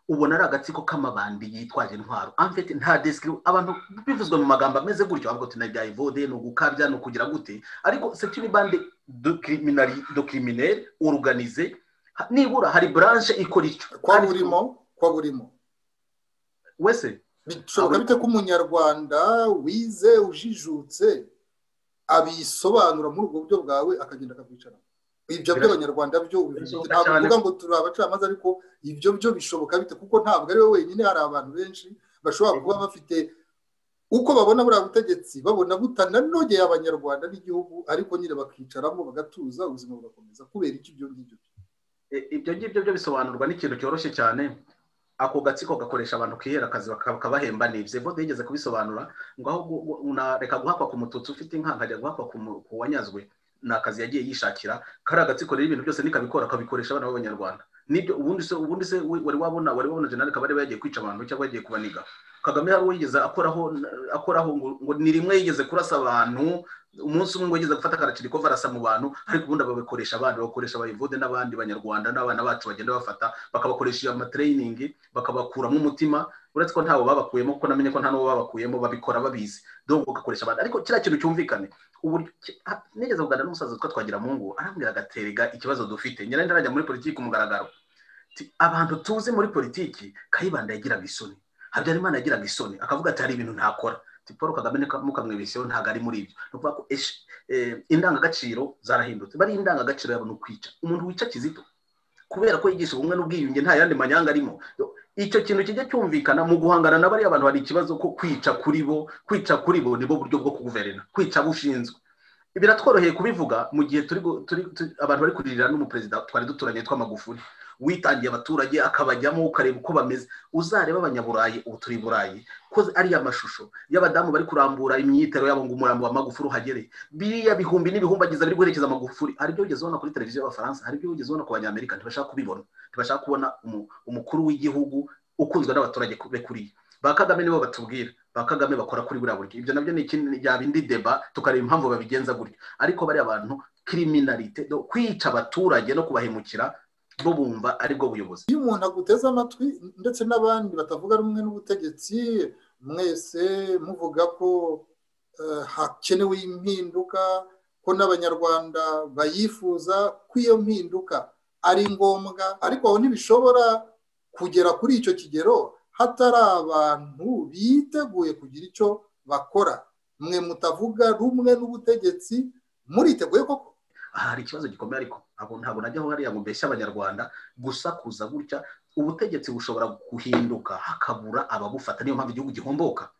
ubona ari agatsiko k'amabandi yitwaje intwaro amfite nta desikiri abantu bivuzwe mu magambo ameze gutyo avuga ati nabya evode ni ugukabya ni ukugira gute ariko sekiri bande do kirimineri oruganize nibura hari buranshe ikora icyo kwa burimo kwa burimo wese bishoboka bite ko umunyarwanda wize ujijutse abisobanura muri ubwo buryo bwawe akagenda akabwicara ibyo by'abanyarwanda byo ntabwo uvuga ngo turi abacamanza ariko ibyo byo bishoboka bite kuko ntabwo ari we wenyine hari abantu benshi bashobora kuba bafite uko babona buriya butegetsi babona butananogeye abanyarwanda n'igihugu ariko nyine bakicaramo bagatuza ubuzima bugakomeza kubera iki ibyo ngibyo ibyo ngibyo byo bisobanurwa n'ikintu cyoroshye cyane ako gatsiko gakoresha abantu kihera akazi bakabahemba ni ibyo bode yigeze kubisobanura ngo aho unareka guhakwa ku mututsi ufite inka nkajya guhakwa ku wanyazwe ni akazi yagiye yishakira kari agatsiko rero ibintu byose nikabikora akabikoresha abana b'abanyarwanda nibyo ubundi se ubundi se wari wabona wari wabona jenali kabari yagiye kwica abantu cyangwa yagiye kubaniga kagame hari uwo yigeze akoraho akoraho ngo ni rimwe yigeze kurasa abantu umunsi umwe ngo ageze gufata akaraciriko varasa mu bantu ariko ubundi babikoresha abandi bakoresha abayivude n'abandi banyarwanda n'abana bacu bagenda bafata bakabakoresha iyo amatereyiningi bakabakuramo umutima uretse ko ntawe babakuyemo kuko namenye ko nta n'uwo babakuyemo babikora babizi donc ugakoresha abantu ariko kiriya kintu cyumvikane uburyo nigeze kuganira n'umusaza witwa twagira mu ngo arambwira agaterega ikibazo dufite nyirari ntarajya muri politiki mugaragaro abantu tuzi muri politiki kayibanda yagiraga isoni habyarimana yagiraga isoni akavuga ati hari ibintu ntakora paul kagame mukamwibiseho ntabwo ari muri ibyo ni ukuvuga ko indangagaciro zarahindutse bari indangagaciro yabo ni ukwica umuntu wica kizito kubera ko yigisha ubumwe n'ubwiyunge nta yandi manyanga arimo icyo kintu kijya cyumvikana mu guhangana na bariya bantu hari ikibazo ko kwica kuri bo kwica kuri bo nibo buryo bwo kuguverena kwica bushinzwe biratworoheye kubivuga mu gihe abantu bari kuririra n'umuperezida twari duturanye tw'amagufuri witangiye abaturage akabajyamo ukareba uko bameze uzareba abanyaburayi ubu turi burayi ko ariya mashusho y'abadamu bari kurambura imyitero yabo ngo umurambo wa magufuri uhagereye biriya bihumbi n'ibihumbagiza biri guherekeza amagufuri hari ibyo wigeze ubona kuri televiziyo y'abafaransa hari ibyo wigeze ubona ku banyamerika ntibashaka kubibona ntibashaka kubona umukuru w'igihugu ukunzwe n'abaturage be kuriya ba kagame nibo batubwira ba kagame bakora kuri buriya buryo ibyo nabyo ni ikindi yaba indi deba tukareba impamvu babigenza gutyo ariko bariya bantu kiriminarite kwica abaturage no kubahemukira bo bumva aribwo buyobozi iyo umuntu aguteze amatwi ndetse n'abandi batavuga rumwe n'ubutegetsi mwese muvuga ko hakenewe impinduka ko n'abanyarwanda bayifuza ko iyo mpinduka ari ngombwa ariko aho ntibishobora kugera kuri icyo kigero hatari abantu biteguye kugira icyo bakora mwe mutavuga rumwe n'ubutegetsi muriteguye koko hari ikibazo gikomeye ariko ntabwo najyaho hariya ngo mbese abanyarwanda gusakuza gutya ubutegetsi bushobora guhinduka hakabura ababufata niyo mpamvu igihugu gihomboka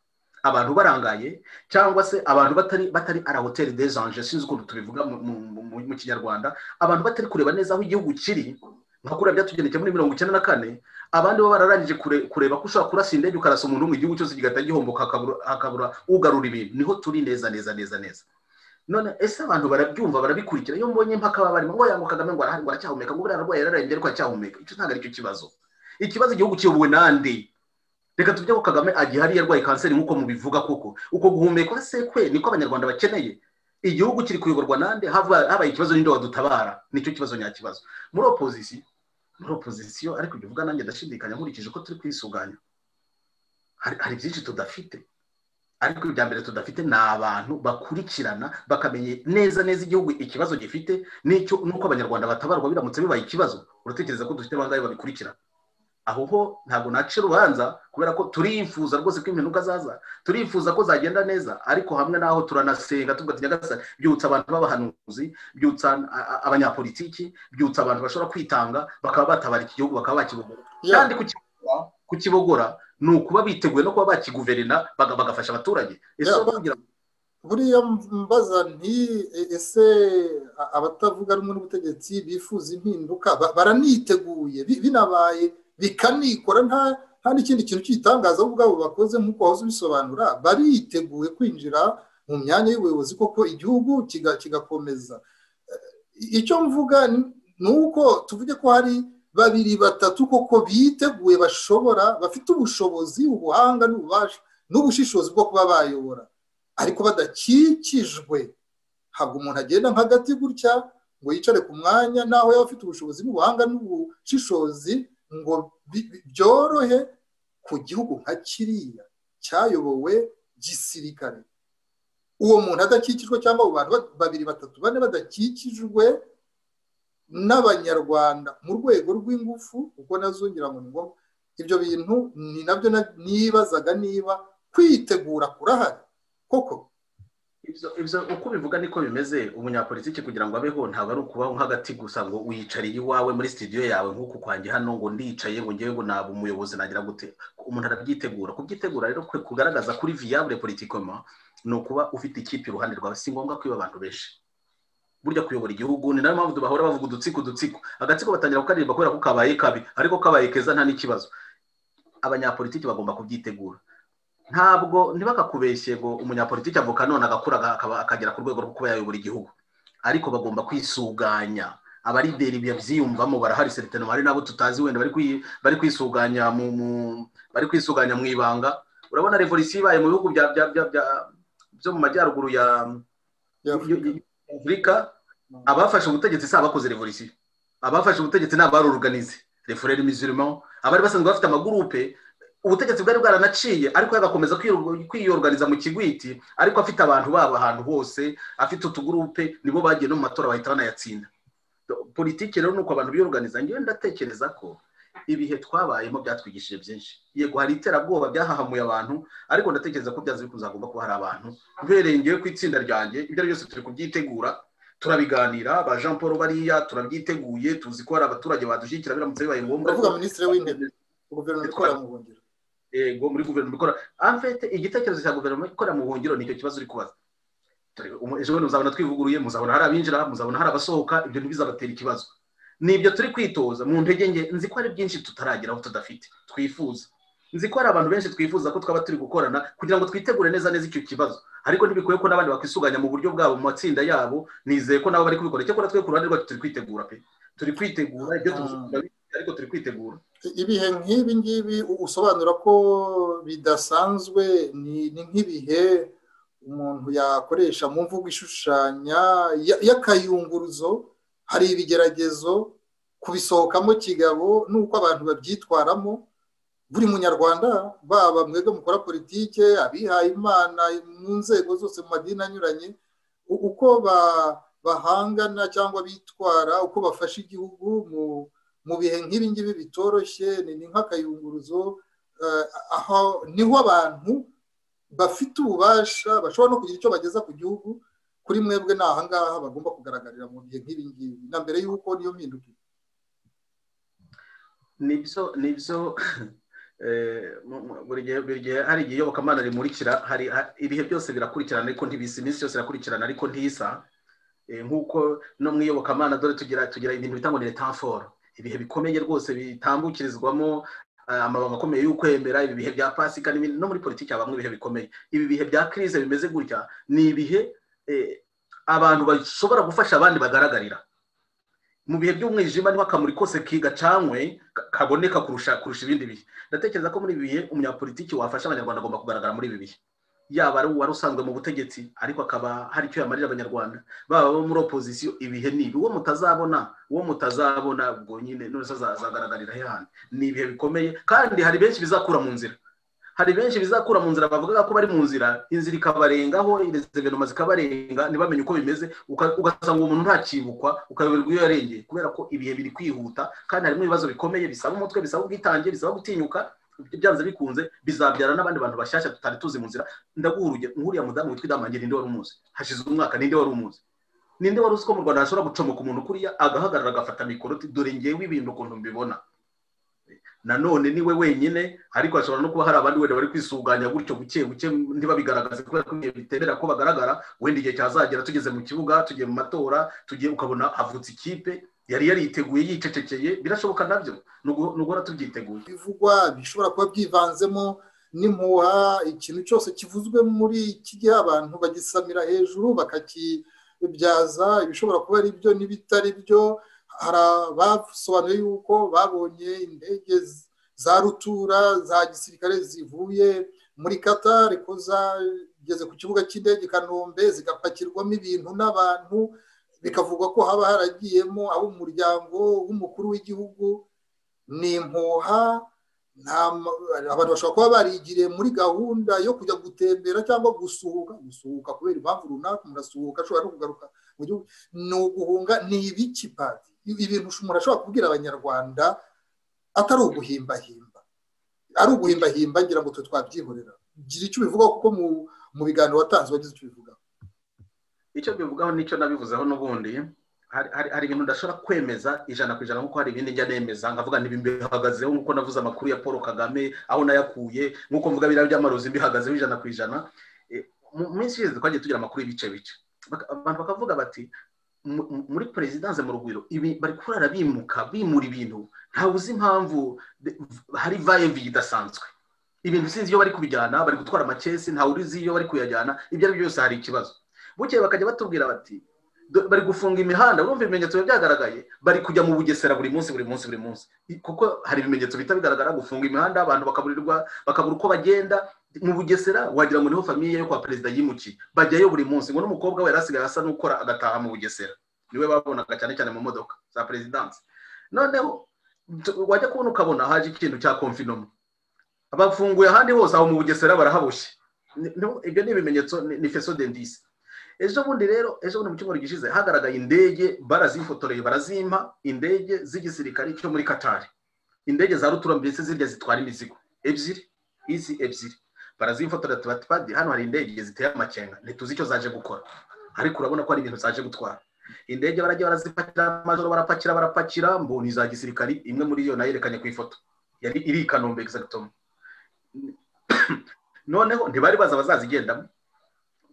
abantu barangaye cyangwa se abantu batari batari ara hoteli dezanje sinzi ukuntu tubivuga mu kinyarwanda abantu batari kureba neza aho igihugu kiri nka kuriya byatugendekeye muri mirongo icyenda na kane abandi bo bararangije kureba ko ushobora kurasa indege ukarasa umuntu mu gihugu cyose kigahita gihomboka hakabura ugarura ibintu niho turi neza neza neza neza none ese abantu barabyumva barabikurikira iyo mbonye impaka baba barimo ngo yango kagame ngo arahari ngo aracyahumeka ngo buriya arwaye yararembye ariko aracyahumeka icyo ntabwo aricyo kibazo ikibazo igihugu kiyobowe nande reka tujye ko kagame agihari yarwaye kanseri nk'uko mubivuga koko uko guhumeka se kwe niko abanyarwanda bakeneye igihugu kiri kuyoborwa nande habaye ikibazo ninde wadutabara nicyo kibazo nyakibazo muri opozisiyo muri opozisiyo ariko ibyo uvuga nanjye ndashidikanya nkurikije ko turi kwisuganya hari byinshi tudafite ariko ibya mbere tudafite ni abantu bakurikirana bakamenya neza neza igihugu ikibazo gifite n'icyo nuko abanyarwanda batabarwa biramutse bibaye ikibazo uratekereza ko dufite bangahe babikurikirana aho ho ntabwo naca urubanza kubera ko turifuza rwose ko impinduka zaza turifuza ko zagenda neza ariko hamwe n'aho turanasenga tuvuga ati nyagasani byutsa abantu b'abahanuzi byutsa abanyapolitiki byutsa abantu bashobora kwitanga bakaba batabara iki gihugu bakaba bakibogora kandi kukibogora ni ukuba biteguye no kuba bakiguverina bagafasha abaturage buriya mbaza nti ese abatavuga rumwe n'ubutegetsi bifuza impinduka baraniteguye binabaye bikanikora nta n'ikindi kintu cy'itangaza ubwabo bakoze nk'uko wahoze ubisobanura bariteguye kwinjira mu myanya y'ubuyobozi koko igihugu kigakomeza icyo mvuga ni uko tuvuge ko hari babiri batatu koko biteguye bashobora bafite ubushobozi ubuhanga n'ububasha n'ubushishozi bwo kuba bayobora ariko badakikijwe ntabwo umuntu agenda nk'agati gutya ngo yicare ku mwanya naho yaba afite ubushobozi n'ubuhanga n'ubushishozi ngo byorohe ku gihugu nka kiriya cyayobowe gisirikare uwo muntu adakikijwe cyangwa abo bantu babiri batatu bane badakikijwe n'abanyarwanda mu rwego rw'ingufu kuko nazongera ngo ni ngombwa ibyo bintu ni nabyo nibazaga niba kwitegura kurahari koko ibyo uko ubivuga niko bimeze umunyapolitiki kugira ngo abeho ntabwo ari ukubaho nk'agati gusa ngo uyicariye iwawe muri sitidiyo yawe nk'uku kwanjye hano ngo ndicaye ngo ngewe ngo naba umuyobozi nagira gute umuntu arabyitegura kubyitegura rero kwe kugaragaza kuri viyabure politikoma ni ukuba ufite ikipe iruhande rwawe si ngombwa kwiba abantu benshi burya kuyobora igihugu ni nayo mpamvu bahora bavuga udutsiko udutsiko agatsiko batangira kukaririmba kubera ko kabaye kabi ariko kabaye keza nta n'ikibazo abanyapolitiki bagomba kubyitegura ntabwo ntibakakubeshye ngo umunyapolitiki avuka none agakura akagera ku rwego rwo kuba yayobora igihugu ariko bagomba kwisuganya abarideri babyiyumvamo barahari seritino hari n'abo tutazi wenda bari kwisuganya bari kwisuganya mu ibanga urabona revolisiyo ibaye mu bihugu byo mu majyaruguru ya afurika abafashe ubutegetsi si abakoze revolisiyo abafashe ubutegetsi ni abaruruganize refureri mizirimo abari basanzwe bafite amagurupe ubutegetsi bwari bwaranaciye ariko agakomeza kwiyorganiza mu kigwiti ariko afite abantu babo ahantu hose afite utugurupe nibo bagiye no mu matora bahita banayatsinda politiki rero ni uko abantu biyorganiza ngewe ndatekereza ko ibihe twabayemo byatwigishije byinshi yego hari iterabwoba byahahamuye abantu ariko ndatekereza ko byaza bikunze hagomba kuba hari abantu uhereye ngewe ku itsinda ryanjye ibyo ari byose turi kubyitegura turabiganira ba jean paul bariya turabyiteguye tuzi ko hari abaturage badushyigikira biramutse bibaye ngombwa uravuga minisitiri w'intebe guverinoma ikorera mu buhungiro yego muri guverinoma ikora amfete igitekerezo cya guverinoma ikorera mu buhungiro nicyo kibazo uri kubaza ejo bundi muzabona twivuguruye muzabona hari abinjira muzabona hari abasohoka ibyo ntibizabatera ikibazo ni ibyo turi kwitoza mu ntege nke nzi ko hari byinshi tutarageraho tudafite twifuza nzi ko hari abantu benshi twifuza ko twaba turi gukorana kugira ngo twitegure neza neza icyo kibazo ariko ntibikwiye ko n'abandi bakwisuganya mu buryo bwabo mu matsinda yabo nizeye ko nabo bari kubikora icyakora twe ku ruhande rwacu turi kwitegura pe turi kwitegura ibyo tuzakora ariko turi kwitegura ibihe nk'ibi ngibi usobanura ko bidasanzwe ni nk'ibihe umuntu yakoresha mu mvugo ishushanya y'akayunguruzo hari ibigeragezo kubisohokamo kigabo n'uko abantu babyitwaramo buri munyarwanda baba mwebwe mukora politike abihaye imana mu nzego zose mu madini anyuranye uko bahangana cyangwa bitwara uko bafasha igihugu mu bihe nk'ibi ngibi bitoroshye ni nk'akayunguruzo aho niho abantu bafite ububasha bashobora no kugira icyo bageza ku gihugu kuri mwebwe ni ahangaha bagomba kugaragarira mu bihe nk'ibi ngibi na mbere y'uko niyo mpindukire nibyo nibyo buri gihe hari igihe iyobokamana rimurikira hari ibihe byose birakurikirana ariko ntibisa iminsi yose irakurikirana ariko ntisa nk'uko no mu iyobokamana dore tugira tugira ibintu bita ngo ni letanforo ibihe bikomeye rwose bitambukirizwamo amabanga akomeye y'ukwemera ibi bihe bya pasika n'ibindi no muri politiki habamo ibihe bikomeye ibi bihe bya kirize bimeze gutya ni ibihe abantu bashobora gufasha abandi bagaragarira mu bihe by'umwijima niho akamuri kose kigacanywe kaboneka kurusha kurusha ibindi bihe ndatekereza ko muri ibi bihe umunyapolitiki wafasha abanyarwanda agomba kugaragara muri ibi bihe yaba ari uwari usanzwe mu butegetsi ariko akaba hari icyo yamarira abanyarwanda baba bo muri opozisiyo ibihe ni ibi uwo mutazabona uwo mutazabona ubwo nyine none azagaragarira hehandi ni ibihe bikomeye kandi hari benshi bizakura mu nzira hari benshi bizakura mu nzira bavuga ko bari mu nzira inzira ikabarengaho resevenoma zikabarenga ntibamenye uko bimeze ugasanga uwo muntu ntakibukwa ukayoberwa iyo yarengeye kubera ko ibihe biri kwihuta kandi harimo ibibazo bikomeye bisaba umutwe bisaba ubwitange bisaba gutinyuka byanze bikunze bizabyara n'abandi bantu bashyashya tutari tuzi mu nzira ndaguha urugero nk'uriya mudamu witwa idamangira ninde wari umuzi hashize umwaka ninde wari umuzi ninde wari uzi ko mu rwanda hashobora gucomoka umuntu kuriya agahagarara agafata mikoro dore ngewe ibintu ukuntu mbibona nanone ni we wenyine ariko hashobora no kuba hari abandi wenda bari kwisuganya gutyo buke buke ntibabigaragaze kubera ko ibihe biterera ko bagaragara wenda igihe cyazagera tugeze mu kibuga tugiye mu matora tugiye ukabona havutse ikipe yari yariteguye yicecekeye birashoboka nabyo n'uguhora tubyiteguye bivugwa bishobora kuba byivanzemo n'impuha ikintu cyose kivuzwe muri iki gihe abantu bagisamira hejuru bakakibyaza ibishobora kuba ari byo n'ibitari byo hari abasobanuye yuko babonye indege za rutura za gisirikare zivuye muri Qatar ko zageze ku kibuga cy'indege i kanombe zigapakirwamo ibintu n'abantu bikavugwa ko haba haragiyemo ab'umuryango w'umukuru w'igihugu ni impuha abantu bashobora kuba barigiriye muri gahunda yo kujya gutembera cyangwa gusuhuka gusuhuka kubera impamvu runaka umuntu asuhuka ashobora no kugaruka mu gihugu ni uguhunga ni ibiki padi ibintu umuntu ashobora kubwira abanyarwanda atari uguhimbahimba ari uguhimbahimba ngira ngo twe twabyihorera gira icyo ubivugaho kuko mu biganiro watanze wagize icyo ubivugaho icyo mbivugaho nicyo nabivuzeho n'ubundi hari ibintu udashobora kwemeza ijana ku ijana nk'uko hari ibindi njya nemeza nkavuga ntibimbihagazeho nk'uko navuze amakuru ya paul kagame aho nayakuye nk'uko mvuga biriya by'amarozi mbihagazeho ijana ku ijana mu minsi ishize twagiye tugira amakuru y'ibice bice abantu bakavuga bati muri perezidanse mu rugwiro bari kurara bimuka bimura ibintu ntawe uzi impamvu hari vayevi idasanzwe ibintu sinzi iyo bari kubijyana bari gutwara amakesi ntawe uzi iyo bari kuyajyana ibyo ari byo byose hari ikibazo bukeye bakajya batubwira bati bari gufunga imihanda urumva ibimenyetso biba byagaragaye bari kujya mu bugesera buri munsi buri munsi buri munsi kuko hari ibimenyetso bihita bigaragara gufunga imihanda abantu bakaburirwa bakabura uko bagenda mu bugesera wagira ngo niho famiye yo kwa perezida yimukiye bajyayo buri munsi ngo n'umukobwa we yari asigaye asa n'ukora agataha mu bugesera niwe babonaga cyane cyane mu modoka za perezidansi noneho wajya kubona ukabona haje ikintu cya konfinoma bafunguye ahandi hose aho mu bugesera barahaboshye ibyo ni ibimenyetso ni feso dendisi ejo bundi rero ejo bundi mu cyumweru gishize hagaragaye indege barazifotoreye barazimpa indege z'igisirikare cyo muri katari indege za rutura mbese zirya zitwara imizigo ebyiri izi ebyiri barazifotora tubati padi hano hari indege ziteye amakenga ntituzi icyo zaje gukora ariko urabona ko hari ibintu zaje gutwara indege barajya barazipakira amajoro barapakira barapakira mboni za gisirikari imwe muri yo nayo yerekanye ku ifoto yari iri i kanombe egisagitomo noneho ntibari baza abazazigendamo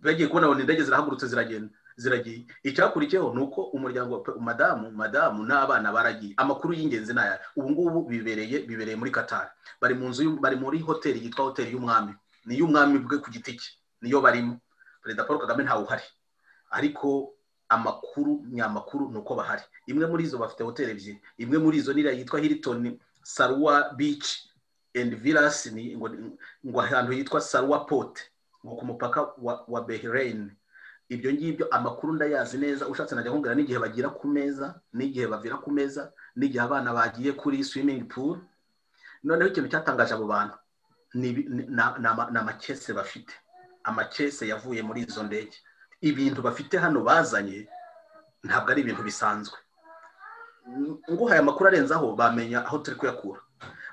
bagiye kubona ngo indege zirahagurutse ziragenda ziragiye icyakurikiyeho ni uko umuryango madamu madamu n'abana baragiye amakuru y'ingenzi ni aya ubu ngubu bibereye bibereye muri katari bari mu nzu bari muri hoteli yitwa hoteli y'umwami ni iy'umwami bwe ku giti cye niyo barimo perezida paul kagame ntawe uhari ariko amakuru nyamakuru ni uko bahari imwe muri izo bafite hoteli ebyiri imwe muri izo niriya yitwa hilitoni saruwa bici endi virasi ngo ahantu hitwa saruwa pote ngo ku mupaka wa behireni ibyo ngibyo amakuru ndayazi neza ushatse najya nkubwira n'igihe bagira ku meza n'igihe bavira ku meza n'igihe abana bagiye kuri swimingi puru noneho ikintu cyatangaje abo bantu ni amakese bafite amakese yavuye muri izo ndege ibintu bafite hano bazanye ntabwo ari ibintu bisanzwe nguhaye amakuru arenzaho bamenya aho turi kuyakura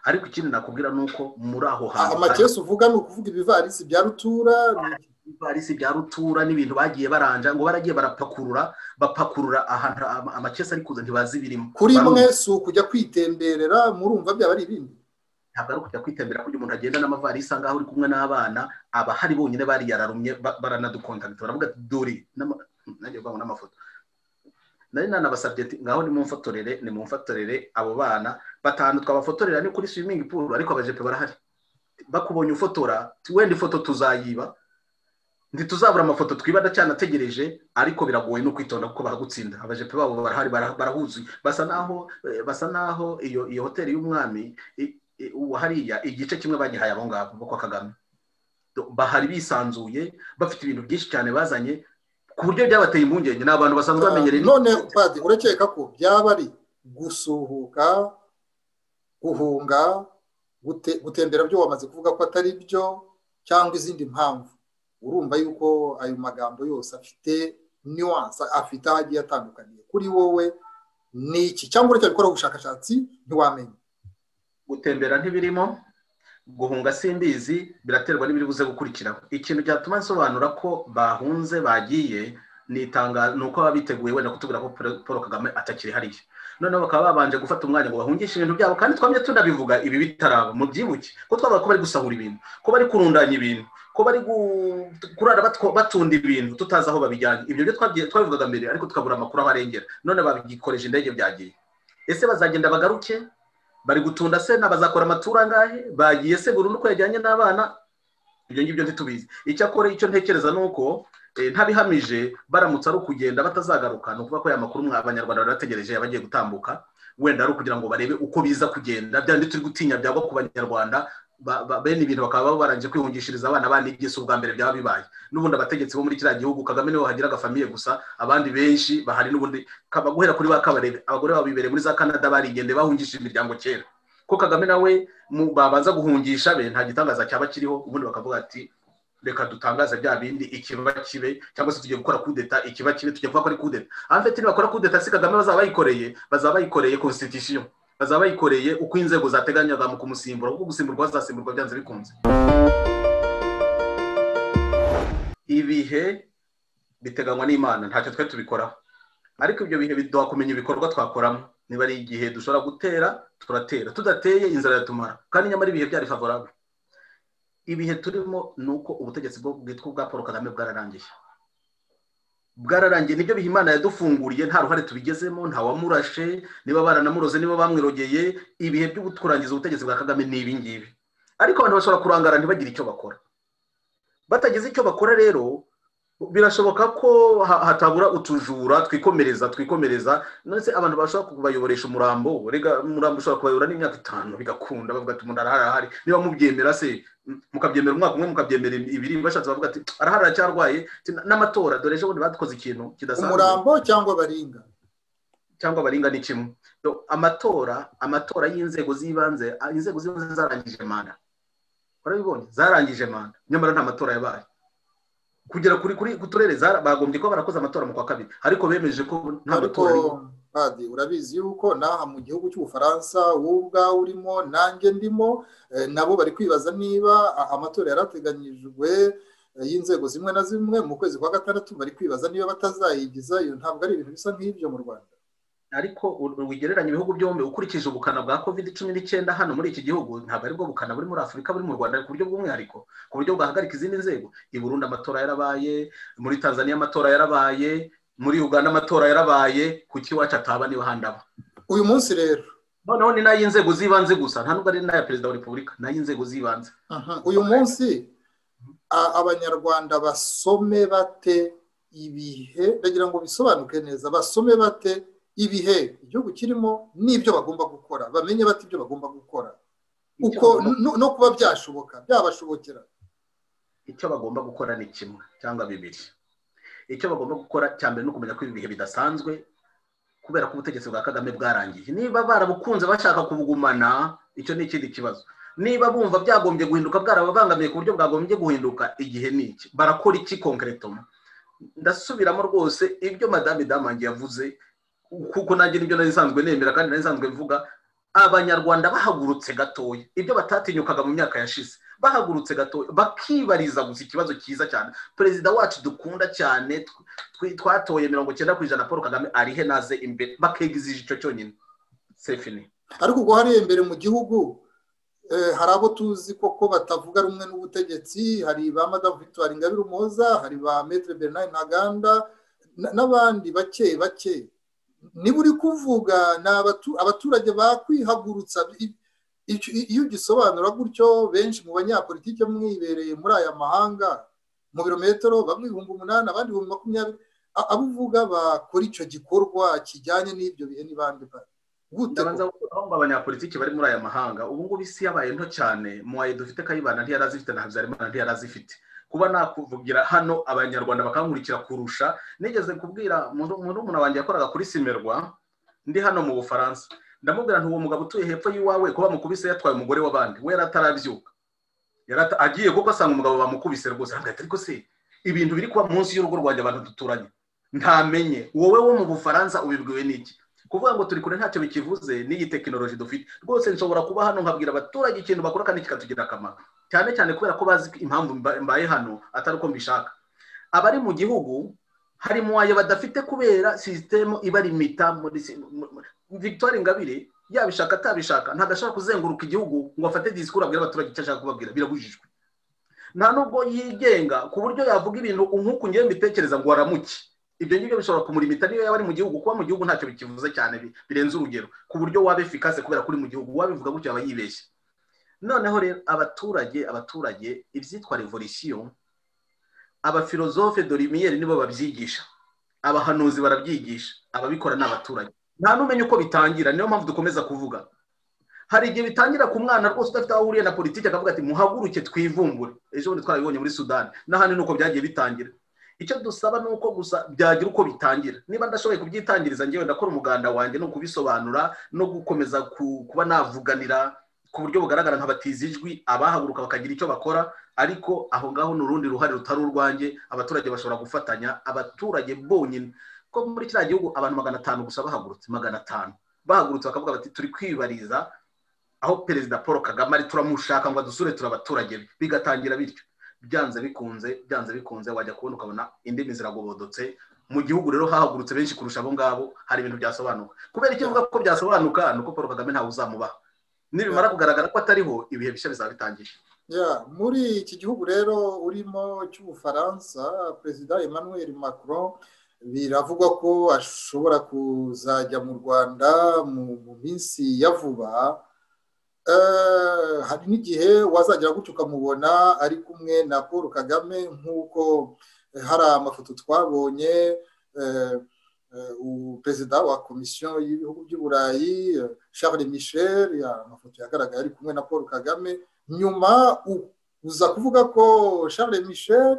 ariko ikindi nakubwira ni uko muri aho hantu amakesi uvuga ni ukuvuga ibivarisi bya rutura ibivarisi bya rutura n'ibintu bagiye baranja ngo baragiye barapakurura bapakurura ahantu amakesi ari kuza ntibazi ibirimo kuri imwe si ukujya kwitemberera murumva byaba ari ibindi ntabwo ari ukujya kwitembera kugira umuntu agenda n'amavarisi aho uri kumwe n'abana aba hari bonyine bari yararumye baranadukontakita baravuga ati dore nagiye kuvuga n'amafoto nari nanabasabye ati ngaho nimumfotorere nimumfotorere abo bana batanu twabafotorera ni kuri swimingi puru ariko abajepe barahari bakubonye ufotora wenda ifoto tuzayiba ntituzabura amafoto twibanda cyanategereje ariko biragoye no kwitonda kuko baragutsinda abajepe babo barahari barahuzuye basa naho basa naho iyo iyo hoteli y'umwami hariya igice kimwe bagihaye abo ngabo bo kwa kagame bahari bisanzuye bafite ibintu byinshi cyane bazanye ku buryo byabateye impungenge ni abantu basanzwe bamenyereye none padi urakeka ko byaba ari gusuhuka guhunga gutembera byo wamaze kuvuga ko atari byo cyangwa izindi mpamvu urumva yuko ayo magambo yose afite niwansa afite aho agiye atandukaniye kuri wowe ni iki cyangwa uretse gukora ubushakashatsi ntiwamenya gutembera ntibirimo guhunga simbizi biraterwa n'ibiri buze gukurikiraho ikintu cyatuma nsobanura ko bahunze bagiye ni uko baba biteguye wenda kutubwira ko paul kagame atakiri hariya noneho bakaba babanje gufata umwanya ngo bahungishe ibintu byabo kandi twamye tunabivuga ibi bitaraba mu byibuke ko twavuga ko bari gusahura ibintu ko bari kurundanya ibintu ko bari kurara batunda ibintu tutazi aho babijyanye ibyo byo twabivugaga mbere ariko tukabura amakuru abarengera none babikoresha indege byagiye ese bazagenda bagaruke bari gutunda se n'abazakora amaturo angahe bagiye se burundu uko yajyanye n'abana ibyo ngibyo ntitubizi icyakora icyo ntekereza ni uko ntabihamije baramutse ari ukugenda batazagaruka ni ukuvuga ko aya makuru abanyarwanda barategereje abagiye gutambuka wenda ari ukugira ngo barebe uko biza kugenda byandi turi gutinya byagwa ku banyarwanda bene ibintu bakaba barangije kwihungishiriza abana banigise ubwa mbere byaba bibaye n'ubundi abategetsi bo muri kiriya gihugu kagame niwe wahagira agafamiye gusa abandi benshi bahari n'ubundi guhera kuri ba kabarebe abagore babibereye muri za kanada barigende bahungishije imiryango kera ko kagame nawe babanza guhungisha be nta gitangaza cyaba kiriho ubundi bakavuga ati reka dutangaze bya bindi ikiba kibe cyangwa se tugiye gukora kudeta ikiba kibe tugiye kuvuga ko ari kudeta afite nibakora kudeta si kagame bazaba bayikoreye bazaba bayikoreye constitution bazaba bayikoreye uko inzego zateganyaga mu kumusimbura kuko gusimburwa bazasimburwa byanze bikunze ibihe biteganywa n'imana ntacyo twe tubikoraho ariko ibyo bihe biduha kumenya ibikorwa twakoramo niba ari igihe dushobora gutera turatera tudateye inzara yatumara kandi nyamara ibihe byari favorable ibihe turimo ni uko ubutegetsi bwitwa ubwa paul kagame bwararangiye bwararangiye nibyo biha imana yadufunguriye nta ruhare tubigezemo ntawamurashe niba baranamuroze niba bamwirogeye ibihe byo kurangiza ubutegetsi bwa kagame ni ibi ngibi ariko abantu bashobora kurangara ntibagire icyo bakora batagize icyo bakora rero birashoboka ko ha- hatabura utujura twikomereza twikomereza ndetse abantu bashobora kubayoboresha umurambo rega umurambo ushobora kubayobora n'imyaka itanu bigakunda bavuga ati umuntu arahari arahari niba mubyemera se m- mukabyemera umwaka umwe mukabyemera ibiri bashatse bavuga ati arahari aracyarwaye Ati, "Na- n'amatora dore ejo bundi badukoze ikintu kidasanzwe umurambo cyangwa baringa cyangwa baringa ni kimwe Do- amatora amatora y'inzego z'ibanze a- inzego z'ibanze zarangije manda urabibonye zarangije manda nyamara nta matora yabaye kugera kuri kuri ku turere zara- bagombye kuba barakoze amatora mu kwa kabiri ariko bemeje ko nta ariko matora ari badi urabizi yuko n'aha mu gihugu cy'ubufaransa wowe ubwawe urimo nanjye ndimo eh, nabo bari kwibaza niba a- amatora yarateganyijwe eh, y'inzego zimwe na zimwe mu kwezi kwa gatandatu bari kwibaza niba batazayigizayo ntabwo ari ibintu bisa nk'ibyo mu rwanda ariko u- wigereranya ibihugu byombi ukurikije ubukana bwa covid cumi n'icyenda hano muri iki gihugu ntabwo aribwo bukana buri muri afurika buri mu rwanda ku buryo bw'umwihariko ku buryo bwahagarika izindi nzego i burundi amatora yarabaye muri tanzania amatora yarabaye muri uganda amatora yarabaye kuki iwacu ataba niba handi aba uyu munsi rero noneho ni n'ay'inzego z'ibanze gusa nta nubwo ari n'aya perezida wa repubulika ni ay'inzego z'ibanze Aha, uyu munsi a- abanyarwanda basome bate ibihe ndagira ngo bisobanuke neza basome bate ibihe igihugu kirimo n'ibyo bagomba gukora bamenye bate ibyo bagomba gukora uko Icyo bagomba- no- no kuba byashoboka byabashobokera icyo bagomba gukora ni kimwe cyangwa bibiri icyo bagomba gukora cya mbere ni ukumenya ko ibi bihe bidasanzwe kubera ko ubutegetsi bwa kagame bwarangiye niba barabukunze bashaka kubugumana icyo ni ikindi kibazo niba bumva byagombye guhinduka bwarababangamiye ku buryo bwagombye guhinduka igihe ni iki barakora iki konkeretoma ndasubiramo rwose ibyo madame damange yavuze kuko nanjye nibyo nari nsanzwe nemera kandi nari nsanzwe mvuga abanyarwanda bahagurutse gatoya ibyo batatinyukaga mu myaka yashize bahagurutse gatoya bakibariza gusa ikibazo cyiza cyane perezida wacu dukunda cyane tw- tw- twatoye mirongo cyenda ku ijana paul kagame arihe naze imbere bakegizije icyo cyonyine sefini ariko ubwo hariya imbere mu gihugu eh, hari abo tuzi koko batavuga rumwe n'ubutegetsi hari ba madamu victoire ingabire umuhoza hari ba metre bernard ntaganda na- n'abandi bake bake niba uri kuvuga ni abatu- abaturage bakwihagurutsa I- icyo- iyo ugisobanura gutyo benshi mu banyapolitike mwibereye muri aya mahanga mu birometero bamwe ibihumbi umunani abandi ibihumbi makumyabiri A- abo uvuga bakora icyo gikorwa kijyanye n'ibyo bihe n'ibandi bari gute koko? ndabanza gukuraho ngo abanyapolitiki bari muri aya mahanga ubu ngubu isi yabaye nto cyane muwaye dufite kayibana ntiyari azifite na habyarimana ntiyari azifite kuba nakuvugira hano abanyarwanda bakankurikira kurusha nigeze kubwira murumuna wanjye yakoraga kuri simerwa ndi hano mu bufaransa ndamubwira nti uwo mugabo utuye hepfo y'iwawe ko bamukubise yatwaye umugore w'abandi we yari atarabyuka Yari ata- agiye kuko asanga umugabo bamukubise rwose arambwira ati ariko se ibintu biri kuba munsi y'urugo rwanjye abantu duturanye ntamenye wowe wo mu bufaransa ubibwiwe n'iki kuvuga ngo turi kure ntacyo bikivuze n'iyi tekinoloji dufite rwose nshobora kuba hano nkabwira abaturage ikintu bakora kandi kikatugirira akamaro cyane cyane kubera ko bazi impamvu mba- mbaye hano atari uko mbishaka abari mu gihugu hari muwayo badafite kubera sisitemu ibarimita muri si- mu- mu- victoire ingabire yabishaka atabishaka ntabwo ashobora kuzenguruka igihugu ngo afate disikuru abwire abaturage icyo ashaka kubabwira birabujijwe nta nubwo yigenga ku buryo yavuga ibintu nk'uku ngewe mbitekereza ngo aramuke ibyo ngibyo bishobora kumurimita niyo yaba ari mu gihugu kuba mu gihugu ntacyo bikivuze cyane bi- birenze urugero ku buryo waba efikase kubera ko uri mu gihugu wabivuga gutyo aba yibeshye noneho rero abaturage abaturage ibyitwa revolisiyo abafilozofe dorimiyeri nibo babyigisha abahanuzi barabyigisha ababikora ni abaturage nta n'umenya uko bitangira niyo mpamvu dukomeza kuvuga hari igihe bitangira ku mwana rwose udafite aho uhuriye na politiki akavuga ati muhaguruke twivumbure ejo bundi twarabibonye muri sudani n'ahandi ni uko byagiye bitangira icyo dusaba ni uko gusa byagira uko bitangira niba ndashoboye kubyitangiriza ngewe ndakora umuganda wanjye no kubisobanura no gukomeza ku- kuba navuganira ku buryo bugaragara nk'abatiza ijwi abahaguruka bakagira icyo bakora ariko aho ngaho ni urundi ruhare rutari urwanjye abaturage bashobora gufatanya abaturage bonyine ko muri kiriya gihugu abantu magana atanu gusa bahagurutse magana atanu bahagurutse bakavuga bati turi kwibariza aho perezida paul kagame ari turamushaka ngo adusure turi abaturage be." bigatangira bityo byanze bikunze byanze bikunze wajya kubona ukabona indimi ziragobodotse mu gihugu rero hahagurutse benshi kurusha abo ngabo hari ibintu byasobanuka kubera icyo uvuga ko byasobanuka ni uko paul kagame ntawe uzamubaha nibimara kugaragara ko atariho ibihe bishya bizaba bitangiye Ya, muri iki gihugu rero urimo cy'ubufaransa perezida emmanuel macron biravugwa ko ashobora kuzajya mu rwanda mu mu minsi ya vuba Eh, hari n'igihe wazagera gutyo ukamubona ari kumwe na paul kagame nk'uko hari amafoto twabonye perezida wa komisiyo y'ibihugu by'uburayi Charles michel amafoto yagaragaye ari kumwe na paul kagame nyuma uza kuvuga ko Charles michel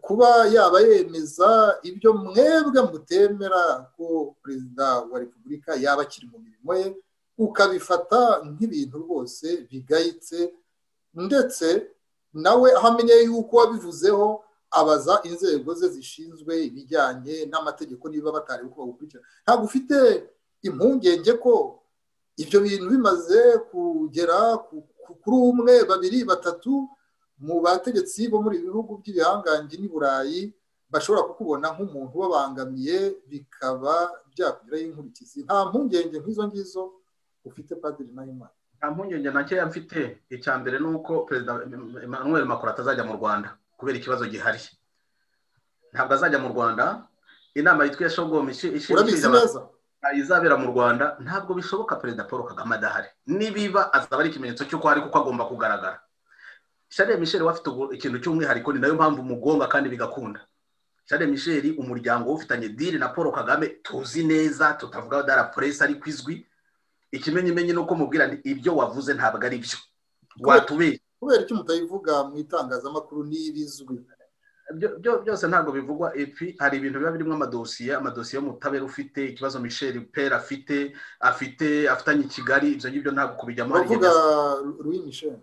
kuba yaba yemeza ibyo mwebwe mutemera ko perezida wa repubulika yaba akiri mu mirimo ye ukabifata nk'ibintu rwose bigayitse ndetse nawe aho amenye yuko wabivuzeho abaza inzego ze zishinzwe ibijyanye n'amategeko niba batari uko bagukurikira ntabwo ufite impungenge ko ibyo bintu bimaze kugera kuri umwe babiri batatu mu bategetsi bo muri ibi bihugu by'ibihangange n'i burayi bashobora kukubona nk'umuntu ubabangamiye bikaba byakugiraho inkurikizi nta mpungenge nk'izo ngizo ufite padiri nayimana nta mpungenge na nkeya mfite icya mbere ni uko perezida emmanuel macron atazajya mu rwanda kubera ikibazo gihari ntabwo azajya mu rwanda inama yitwa yashogomu urabizi neza izabera mu rwanda ntabwo bishoboka perezida paul kagame adahari nibiba azaba ari ikimenyetso cy'uko hari kuko agomba kugaragara shariya misheli we afite ikintu cy'umwihariko ni nayo mpamvu umugonga kandi bigakunda shariya misheli umuryango we ufitanye diri na paul kagame tuzi neza tutavuga dara puresi ariko izwi ikimenyimenyi ni uko mubwira ibyo wavuze ntabwo ari byo watubeshye kubera icyo mutayivuga mu itangazamakuru n'ibizwi byose ntabwo bivugwa epi hari ibintu biba birimo amadosiye amadosiye y'umutabera ufite ikibazo michel pera afite afite afitanye i kigali ibyo ngibyo ntabwo kubijyamo uravuga louis michel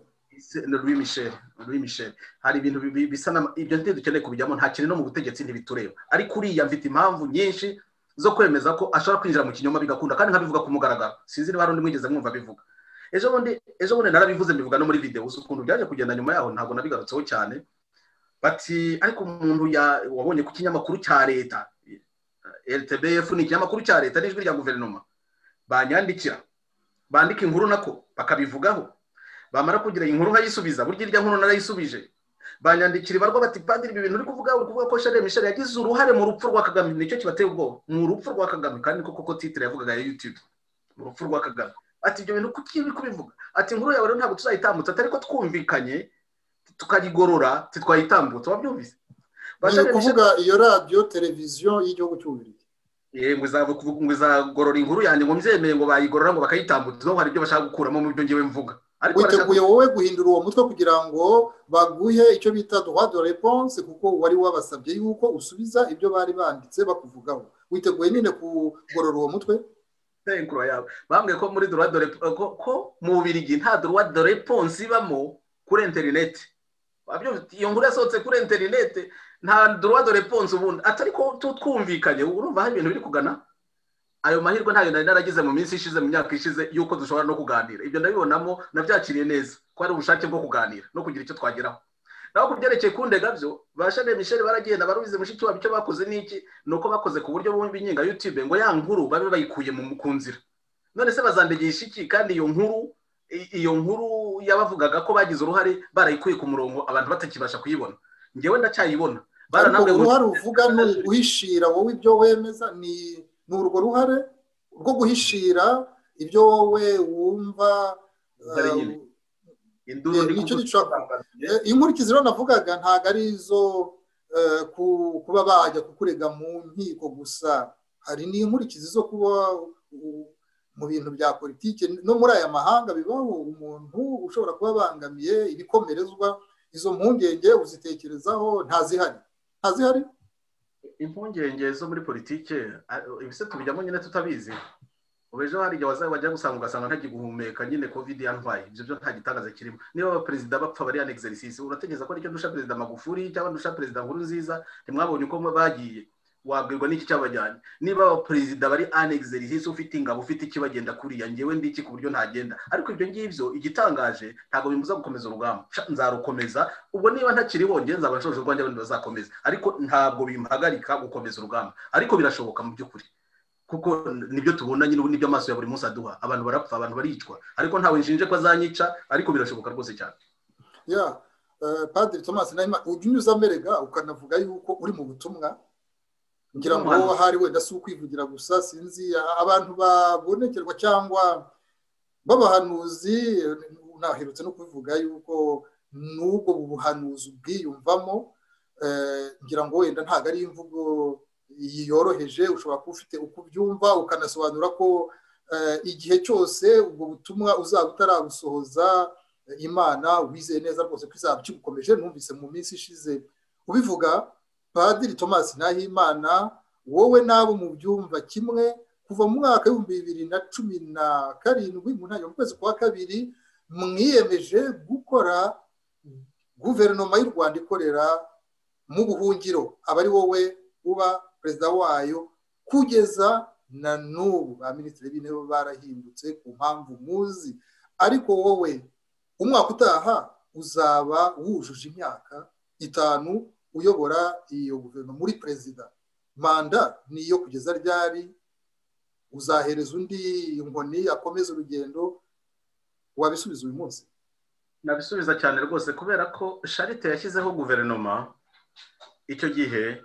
louis michel louis michel hari ibintu bisa ibyo ntibyo dukeneye kubijyamo nta kintu no mu butegetsi ntibitureba ariko uriya mfite impamvu nyinshi zo kwemeza ko ashobora kwinjira mu kinyoma bigakunda kandi nkabivuga ku mugaragaro sinzi niba hari undi mwigeze mwumva abivuga ejo bundi ejo bundi narabivuze mbivuga no muri videwo uzi ukuntu byaje kugenda nyuma yaho ntabwo nabigarutseho cyane bati ariko umuntu wabonye ku kinyamakuru cya leta rtbf ni ikinyamakuru cya leta n'ijwi rya guverinoma banyandikira bandika inkuru nako bakabivugaho bamara kugira inkuru nkayisubiza burya irya nkuru narayisubije banyandikira ibarwa bati padiri ibi bintu uri kuvuga uri kuvuga ko shariya mishari yagize uruhare mu rupfu rwa kagame nicyo kibateye ubwoba mu rupfu rwa kagame kandi niko koko titire yavugaga ya yutube mu rupfu rwa kagame ati ibyo bintu kuki uri kubivuga ati inkuru yawe rero ntabwo tuzayitambutsa atari ko twumvikanye tukayigorora ntitwayitambutsa wabyumvise ni ukuvuga iyo radiyo televiziyo y'igihugu cy'ububirigi ngo izagorora inkuru yanjye ngo mbyemeye ngo bayigorora ngo bakayitambutsa hari ibyo bashaka gukuramo mu byo ngewe mvuga witeguye wowe guhindura uwo mutwe kugira ngo baguhe icyo bita droit de réponse kuko wari wabasabye yuko usubiza ibyo bari banditse bakuvugaho witeguye nyine kugorora uwo mutwe yawe bambwiye ko muri duruwa dore ko mu bubirigi nta duruwa dore ponsi ibamo kuri interineti iyo nkuru yasohotse kuri interineti nta duruwa dore ponsi ubundi atari ko twumvikanye urumva hari ibintu biri kugana ayo mahirwe ntayo nari naragize mu minsi ishize mu myaka ishize y'uko dushobora no kuganira ibyo ndabibonamo nabyakiriye neza ko ari ubushake bwo kuganira no kugira icyo twageraho naho ku byerekeye kundega byo ba shane misheli baragenda barubize mushiki wabo icyo bakoze n'iki ni uko bakoze ku buryo bumva inkinga yutube ngo ya nkuru babe bayikuye ku nzira none se bazandegesha iki kandi iyo nkuru iyo nkuru yabavugaga ko bagize uruhare barayikuye ku murongo abantu batakibasha kuyibona ngewe ndacyayibona baranabwe uruhare uvuga ni uguhishira wowe ibyo wemeza ni urwo ruhare rwo guhishira ibyo wowe wumva inkurikizi rero navugaga ntabwo ari izo kuba bajya kukurega mu nkiko gusa hari n'inkurikizi zo kuba mu bintu bya politiki no muri aya mahanga bibaho umuntu ushobora kuba abangamiye ibikomerezwa izo mpungenge uzitekerezaho ntazihari ntazihari impungenge zo muri politiki ibise tubijyamo nyine tutabizi ubu ejo hari igihe wajya gusanga ugasanga ntagihumeka nyine kovide yantwaye ibyo byo nta gitangaza kirimo niba abaperezida bapfa bari yani exercise urategereza ko aricyo dusha perezida magufuri cyangwa dusha perezida nkuru nziza ntimwabonye uko bagiye wabwirwa n'iki cyabajyanye niba abaperezida bari ani exercise ufite ingabo ufite ikibagenda kuriya ngewe ndiki ku buryo ntagenda ariko ibyo ngibyo igitangaje ntabwo bimuza gukomeza urugamba nzarukomeza ubwo niba ntakiriho ngewe nzaba nshoje urwanjye abandi bazakomeza ariko ntabwo bimpagarika gukomeza urugamba ariko birashoboka mu by'ukuri kuko nibyo tubona nyine ubu nibyo amaso ya buri munsi aduha abantu barapfa abantu baricwa ariko ntawe nshinje ko azanyica ariko birashoboka rwose cyane ya padiri tomasi nahima ujya unyuza amerega ukanavuga yuko uri mu butumwa ngira ngo ahari wenda si ukwivugira gusa sinzi abantu babonekerwa cyangwa b'abahanuzi naherutse no kubivuga yuko n'ubwo buhanuzi ubwiyumvamo ngira ngo wenda ntabwo ari imvugo yoroheje ushobora kuba ufite uko ubyumva ukanasobanura ko igihe cyose ubwo butumwa uzaba utarabusohoza imana wizeye neza rwose ko izaba ukigukomeje numvise mu minsi ishize ubivuga padiri thomas nahimana wowe n'abo mu byumva kimwe kuva mu mwaka w'ibihumbi bibiri na cumi na karindwi mu ntangiriro mu kwezi kwa kabiri mwiyemeje gukora guverinoma y'u rwanda ikorera mu buhungiro aba ari wowe uba perezida wayo kugeza na n'ubu ba minisitiri b'intebe barahindutse ku mpamvu muzi ariko wowe umwaka utaha uzaba wujuje imyaka itanu uyobora iyo guverinoma muri perezida manda niyo kugeza ryari uzahereza undi inkoni akomeza urugendo wabisubiza uyu munsi nabisubiza cyane rwose kubera ko sharite yashyizeho guverinoma icyo gihe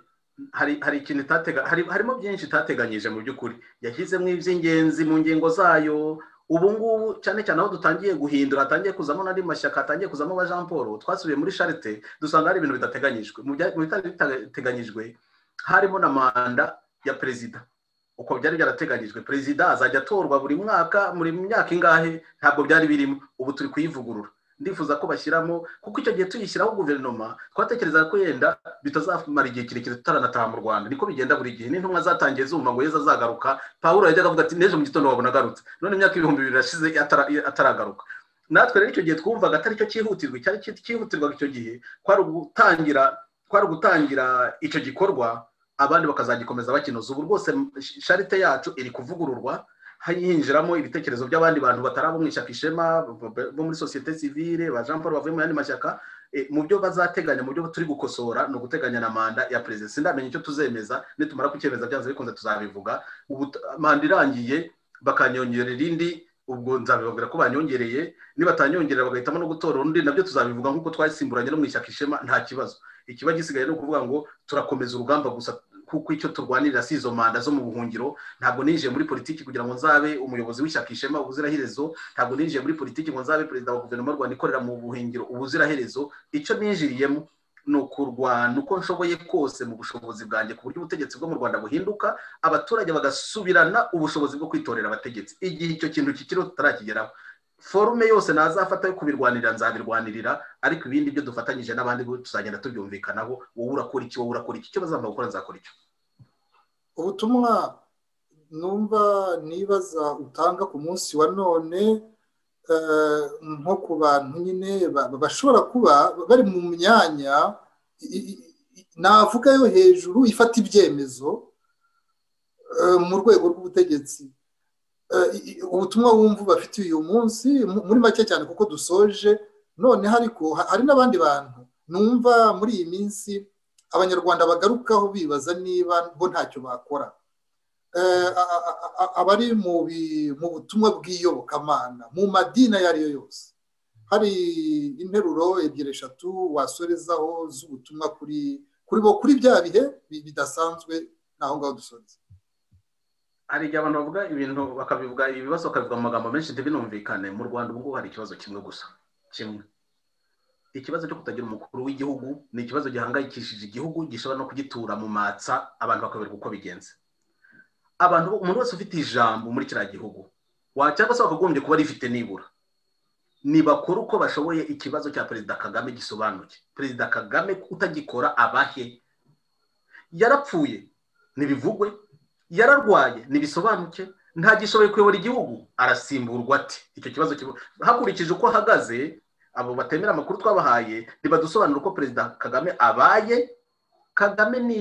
hari ikintu itatega harimo byinshi itateganyije mu by'ukuri yashyizemo iby'ingenzi mu ngingo zayo ubu ngubu cyane cyane aho dutangiye guhindura hatangiye kuzamo n'andi mashyaka hatangiye kuzamo aba jean paul twasubiye muri sharite dusanga hari ibintu bidateganyijwe mu bitari bitateganyijwe harimo na manda ya perezida uko byari byarateganyijwe perezida azajya atorwa buri mwaka muri myaka ingahe ntabwo byari birimo ubu turi kuyivugurura ndifuza ko bashyiramo kuko icyo gihe tuyishyiraho guverinoma twatekereza ko yenda bitazamara igihe kirekire tutaranataha mu rwanda niko bigenda buri gihe n'intumwa zatangiye zumva ngo yeza azagaruka paul yajyaga avuga ati n'ejo mu gitondo wabona agarutse none imyaka ibihumbi bibiri irashize ataragaruka natwe rero icyo gihe twumvaga atari cyo cyihutirwa icyari cyihutirwaga icyo gihe kwari ugutangira kwari ugutangira icyo gikorwa abandi bakazagikomeza bakinoza ubu rwose sharite yacu iri kuvugururwa hinjiramo ibitekerezo by'abandi bantu batari abo mu ishyaka ishema bo muri sosiyete sivire ba jean paul bavuye mu yandi mashyaka mu byo bazateganya mu byo turi gukosora ni uguteganya na manda ya perezida sindamenye icyo tuzemeza nitumara kucyemeza byanze bikunze tuzabivuga manda irangiye bakanyongerera irindi ubwo nzabibabwira ko banyongereye nibatanyongerera bagahitamo no gutora undi nabyo tuzabivuga nk'uko twasimburanye no mu ishyaka ishema nta kibazo ikiba gisigaye ni ukuvuga ngo turakomeza urugamba gusa kuko icyo turwanirira si izo manda zo mu buhungiro ntabwo ninjiye muri politiki kugira ngo nzabe umuyobozi w'ishyaka ishema ubuziraherezo ntabwo ninjiye muri politiki ngo nzabe perezida wa guverinoma y'u rwanda ikorera mu buhungiro ubuziraherezo icyo ninjiriyemo ni ukurwana uko nshoboye kose mu bushobozi bwanjye ku buryo ubutegetsi bwo mu rwanda buhinduka abaturage bagasubirana ubushobozi bwo kwitorera abategetsi igihe icyo kintu kikiriho tutarakigeraho forume yose nazafata yo kubirwanirira nzabirwanirira ariko ibindi byo dufatanyije n'abandi tuzagenda tubyumvikanaho wowe urakora iki wowe urakora iki icyo bazampa gukora nzakora icyo ubutumwa numva nibaza utanga ku munsi wa none nko ku bantu nyine bashobora kuba bari mu myanya navuga yo hejuru ifata ibyemezo mu rwego rw'ubutegetsi ubutumwa wumva bafitiye uyu munsi muri make cyane kuko dusoje noneho ariko hari n'abandi bantu numva muri iyi minsi abanyarwanda bagarukaho bibaza niba bo ntacyo bakora abari mu butumwa bw'iyobokamana mu madini ayo ari yo yose hari interuro ebyiri eshatu wasorezaho z'ubutumwa kuri kuri bo kuri bya bihe bidasanzwe naho ngaho dusoreza hari igihe abantu bavuga ibintu bakabivuga ibibazo bakabivuga mu magambo menshi ntibinumvikane mu rwanda ubu ngubu hari ikibazo kimwe gusa kimwe ikibazo cyo kutagira umukuru w'igihugu ni ikibazo gihangayikishije igihugu gishobora no kugitura mu matsa abantu bakabereka uko bigenze abantu umuntu wese ufite ijambo muri kiriya gihugu cyangwa se wakagombye kuba rifite nibura ntibakora uko bashoboye ikibazo cya perezida kagame gisobanuye perezida kagame utagikora abahe yarapfuye ntibivugwe yararwaye ntibisobanuke ntagishoboye kuyobora igihugu arasimburwa ati icyo kibazo hakurikije uko ahagaze abo batemera amakuru twabahaye ntibadusobanura uko perezida kagame abaye kagame ni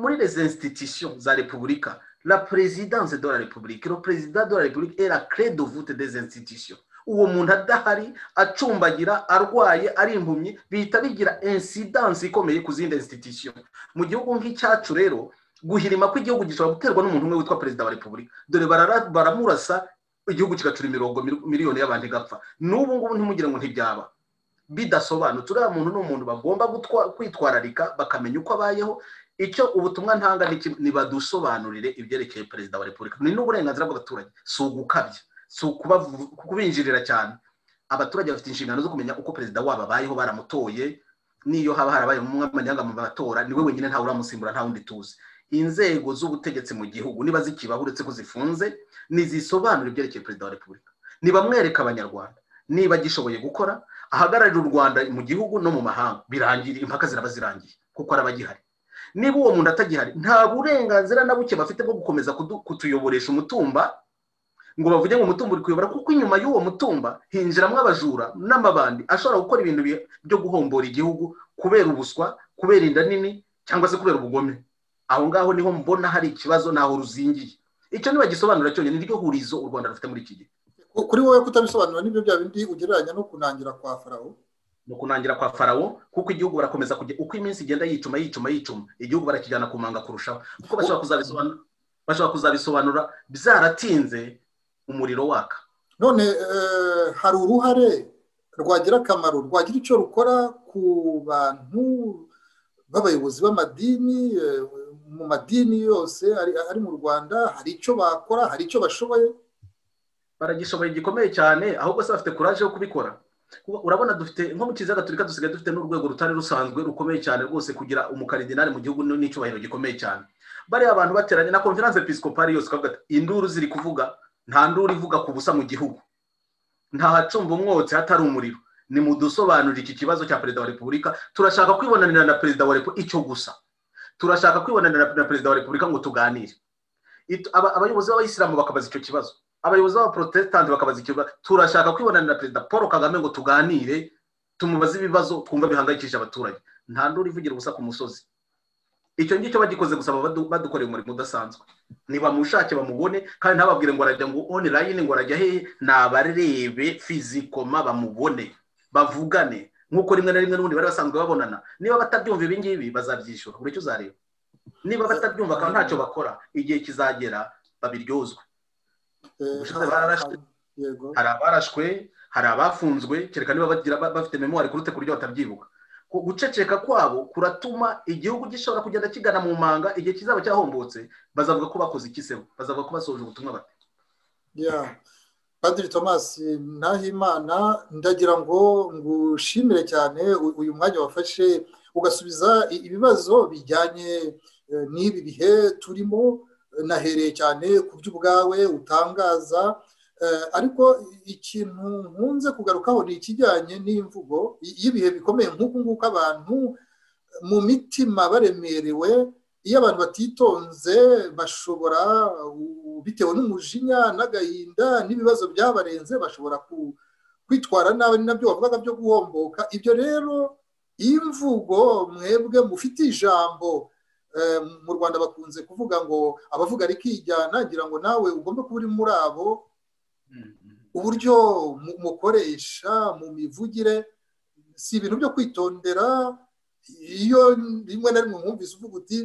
muri les institutions za repubulika la présidence de la république le président de la république est la clé de voûte des institutions uwo muntu adahari acumbagira arwaye ari impumyi bihita bigira incidence ikomeye ku zindi institution mu gihugu nk'icyacu rero guhirima kw'igihugu gishobora guterwa n'umuntu umwe witwa perezida wa repubulika dore baramurasa igihugu kigacura imirongo miliyoni y'abantu igapfa n'ubu ngubu ntimugire ngo ntibyaba bidasobanutse uriya muntu ni umuntu bagomba kwitwararika bakamenya uko abayeho icyo ubutumwa ntanga ni badusobanurire ibyerekeye perezida wa repubulika ni n'uburenganzira bw'abaturage si ugukabya si kubinjirira cyane abaturage bafite inshingano zo kumenya uko perezida wabo abayeho baramutoye n'iyo haba harabaye umunyamahanga mu matora niwe wenyine ntawe uramusimbura nta wundi tuzi inzego z'ubutegetsi mu gihugu niba zikibaho uretse ko zifunze ntizisobanura ibyerekeye perezida wa repubulika ntibamwereka abanyarwanda niba agishoboye gukora ahagararira u rwanda mu gihugu no mu mahanga birangira impaka ziraba zirangiye kuko araba agihari niba uwo muntu atagihari nta burenganzira na buke bafite bwo gukomeza kutuyoboresha umutumba ngo bavuge ngo umutungo uri kuyobora kuko inyuma y'uwo mutumba hinjiramo abajura n'amabandi ashobora gukora ibintu byo guhombora igihugu kubera ubuswa kubera inda nini cyangwa se kubera ubugome aho ngaho niho mbona hari ikibazo ntaho ruzingiye icyo nibagisobanura cyonyine niryo hurizo u rwanda rufite muri iki gihe kuri wowe kutabisobanura n'ibyo bya bindi ugereranya no kunangira kwa farawo ni ukunangira kwa farawo kuko igihugu barakomeza kujya uko iminsi igenda yicuma yicuma yicuma igihugu barakijyana ku manga kurushaho kuko bashobora kuzabisobanura byaratinze umuriro waka none hari uruhare rwagira akamaro rwagira icyo rukora ku bantu b'abayobozi b'amadini mu madini yose ari mu rwanda hari icyo bakora hari icyo bashoboye baragishoboye gikomeye cyane ahubwo se bafite kuraje yo kubikora urabona dufite nko mu kiziga gaturika dusigaye dufite n'urwego rutari rusanzwe rukomeye cyane rwose kugira umukaridinari mu gihugu n'icyubahiro gikomeye cyane bariya abantu bateranye na konferanse episikopari yose ukavuga induru ziri kuvuga nta nduru ivuga ku busa mu gihugu nta hacumba umwotsi hatari umuriro ni mu dusobanurira iki kibazo cya perezida wa repubulika turashaka kwibonanira na perezida wa repubulika icyo gusa turashaka kwibonanira na perezida wa repubulika ngo tuganire abayobozi b'abayisilamu bakabaza icyo kibazo abayobozi b'abaporotesitanti bakabaza icyo kibazo turashaka kwibonanira na perezida paul kagame ngo tuganire tumubaze ibibazo twumva bihangayikishije abaturage nta nduru ivugira ubusa ku musozi icyo ngicyo bagikoze gusa badukoreye umurimo udasanzwe nibamushake bamubone kandi ntababwire ngo arajya ngo online ngo arajya hehe nabarebe fizikoma bamubone bavugane nk'uko rimwe na rimwe n'ubundi bari basanzwe babonana niba batabyumva ibi ngibi bazabyishyura buri icyo uzareba niba batabyumva kandi ntacyo bakora igihe kizagera babiryozwe hari abarashwe hari abafunzwe kereka niba bafite memwari kurute ku buryo batabyibuka guceceka kwabo kuratuma igihugu gishobora kugenda kigana mu manga igihe kizaba cyahombotse bazavuga ko bakoze ikisebo bazavuga ko basoje ubutumwa bate padiri tomasi nahimana ndagira ngo ngushimire cyane uyu mwanya wafashe ugasubiza ibibazo bijyanye n'ibi bihe turimo nahereye cyane ku by'ubwawe utangaza ariko ikintu nkunze kugarukaho ni ikijyanye n'imvugo y'ibihe bikomeye nk'uku nguku abantu mu mitima baremerewe iyo abantu batitonze bashobora bitewe n'umujinya n'agahinda n'ibibazo byabarenze bashobora kwitwara nabi nabyo bavugaga byo guhomboka ibyo rero imvugo mwebwe mufite ijambo mu rwanda bakunze kuvuga ngo abavuga rikijyana ngira ngo nawe ugomba kuba uri muri abo uburyo mukoresha mu mivugire si ibintu byo kwitondera iyo rimwe na rimwe mwumvise uvuga uti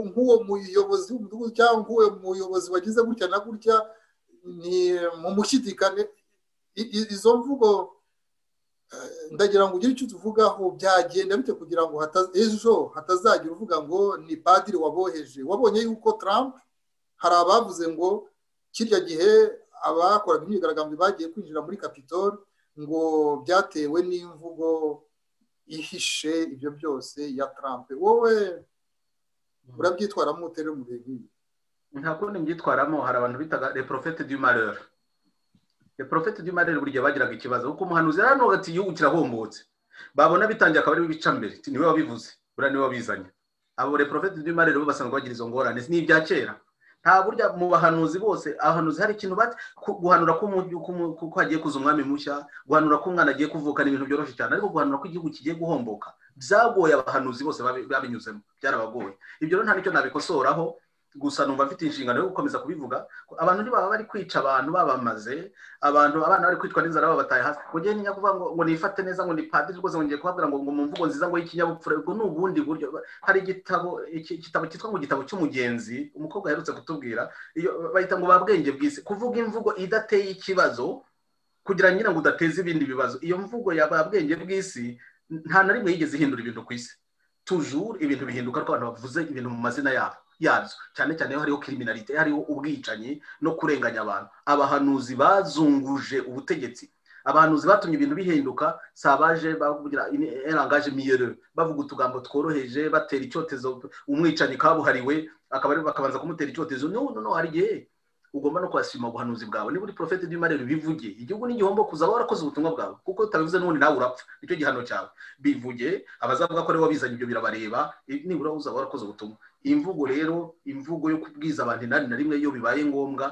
nk'uwo muyobozi w'umudugudu cyangwa uwo muyobozi wagize gutya na gutya ni mu mushyidikane izo mvugo ndagira ngo ugire icyo tuvugaho byagenda bite kugira ngo ejo hatazagira uvuga ngo ni padiri waboheje wabonye yuko Trump hari abavuze ngo kirya gihe abakoraga imyigaragambyo bagiye kwinjira muri kapitoli ngo byatewe n'imvugo ihishe ibyo byose ya tarampe wowe urabyitwaramo utera mu bihe nk'ibi nta kundi mbyitwaramo hari abantu bitaga reporofete du marere reporofete du marere buri gihe bagiraga ikibazo kuko umuhanuzi rero ntabwo ati igihugu kirahombotse babona bitangiye akaba ariwe bicambere niwe wabivuze buriya niwe wabizanye abo reporofete du marere bo basanzwe bagira izo ngorane ni ibya kera nta burya mu bahanuzi bose abahanuzi hari ikintu bati guhanura ko hagiye kuza umwami mushya guhanura ko umwana agiye kuvuka ni ibintu byoroshye cyane ariko guhanura ko igihugu kigiye guhomboka byagoye abahanuzi bose babinyuzemo byarabagoye ibyo rero nta nicyo nabikosoraho gusa numva mfite inshingano yo gukomeza kubivuga abantu ntibaba bari kwica abantu babamaze abantu abana bari kwicwa n'inzara babataye hasi ngo ugende nyakuvuga ngo ngo nifate neza ngo ni padiri rwose ngo ngiye kubabwira ngo ngo mu mvugo nziza ngo y'ikinyabupfura ubwo ni ubundi buryo hari igitabo igitabo cyitwa ngo igitabo cy'umugenzi umukobwa aherutse kutubwira iyo bahita ngo ba bwenge bw'isi kuvuga imvugo idateye ikibazo kugira nyine ngo udateze ibindi bibazo iyo mvugo ya ba bwenge bw'isi nta na rimwe yigeze ihindura ibintu ku isi tujuru ibintu bihinduka ariko abantu bavuze ibintu mu mazina yabo yabyo cyane cyane iyo hariho kiriminarite hariho ubwicanyi no kurenganya abantu abahanuzi bazunguje ubutegetsi abahanuzi batumye ibintu bihinduka si abaje bavugira erangaje miyere bavuga utugambo tworoheje batera icyotezo umwicanyi kabuhariwe akaba bakabanza kumutera icyotezo no no hari igihe ugomba no kwasima ubuhanuzi bwawe niba uri porofeti urimo areba bivuge igihugu n'igihombo kuza warakoze ubutumwa bwawe kuko utabivuze n'ubundi nawe urapfa nicyo gihano cyawe bivuge abazavuga ko ari wabizanye ibyo birabareba nibura uzaba warakoze ubutumwa iyi mvugo rero imvugo yo kubwiza abantu inani na rimwe iyo bibaye ngombwa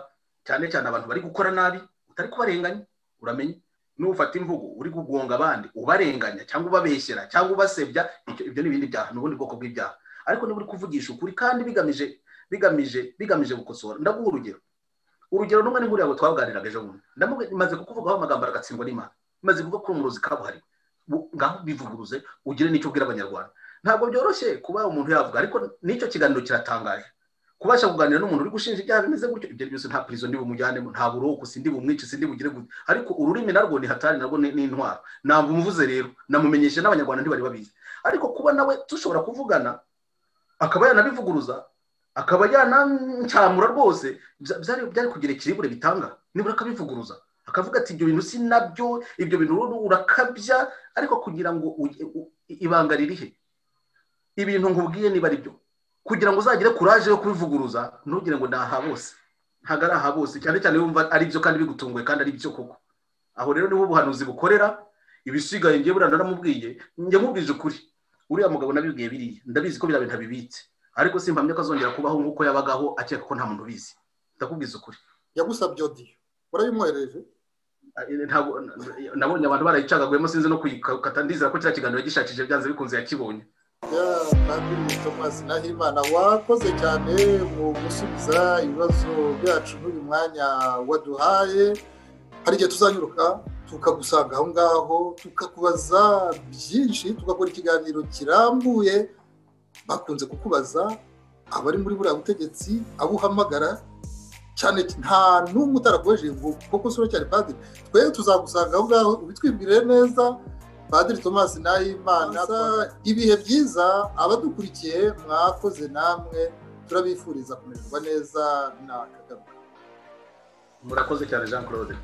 cyane cyane abantu bari gukora nabi utari kubarenganya uramenya nufata imvugo uri gugonga abandi ubarenganya cyangwa ubabeshyera cyangwa ubasebya ibyo ni ibindi byaha ni ubundi bwoko bw'ibyaha ariko niba uri kuvugisha ukuri kandi bigamije bigamije bigamije gukosora ndaguha urugero urugero rumwe ni nkuriya twaganiraga ejo bundi ndamaze kukuvugaho amagambo aragatsindwa n'imana maze kuvuga ko umurozi kabuhariwe ngaho bivuguruze ugire n'icyo ubwira abanyarwanda ntabwo byoroshye kuba umuntu yavuga ariko n'icyo kiganiro kiratangaje kubasha kuganira n'umuntu uri gushinja ibyaha bimeze gutyo ibyo byose nta pirizo ndi bumujyanemo nta buroku sindi bumwice sindi bugire gute ariko ururimi narwo ni hatari narwo ni intwaro ntabwo umuvuze rero namumenyeshe n'abanyarwanda ntibari babizi ariko kuba nawe dushobora kuvugana akaba yanabivuguruza akaba yanancyamura rwose byari kugira ikiribure bitanga nibura akabivuguruza akavuga ati ibyo bintu si nabyo ibyo bintu urakabya ariko kugira ngo ibanga ririhe ibintu nkubwiye niba ari byo kugira ngo uzagire kuraje yo kubivuguruza ntugire ngo ni aha bose ntabwo ari aha bose cyane cyane wumva ari byo kandi bigutunguye kandi ari byo koko aho rero niho ubuhanuzi bukorera ibisigaye ngewe burana naramubwiye njye mubwije ukuri uriya mugabo nabibwiye biriya ndabizi ko biriya bintu abibitse ariko simpamya ko azongera kubaho nk'uko yabagaho akeka ko nta muntu ubizi ndakubwiza ukuri yagusabye odiyo urabimwohereje nabonye abantu barayicagaguyemo sinzi no kuyikata ndizera ko kiriya kiganiro gishakishije byanze bikunze yakibonye kandi tomasi nahimana wakoze cyane mu gusubiza ibibazo byacu n'uyu mwanya waduhaye hari igihe tuzanyuruka tukagusanga aho ngaho tukakubaza byinshi tugakora ikiganiro kirambuye bakunze kukubaza abari muri buriya butegetsi abo uhamagara cyane nta n'umwe utarakoresheje kuko usura cyane padiri twe tuzagusanga aho ngaho ubitwibwire neza padiri tomasi nahimana ibihe byiza abadukurikiye mwakoze namwe turabifuriza kumererwa neza na kagame murakoze cyane jean claude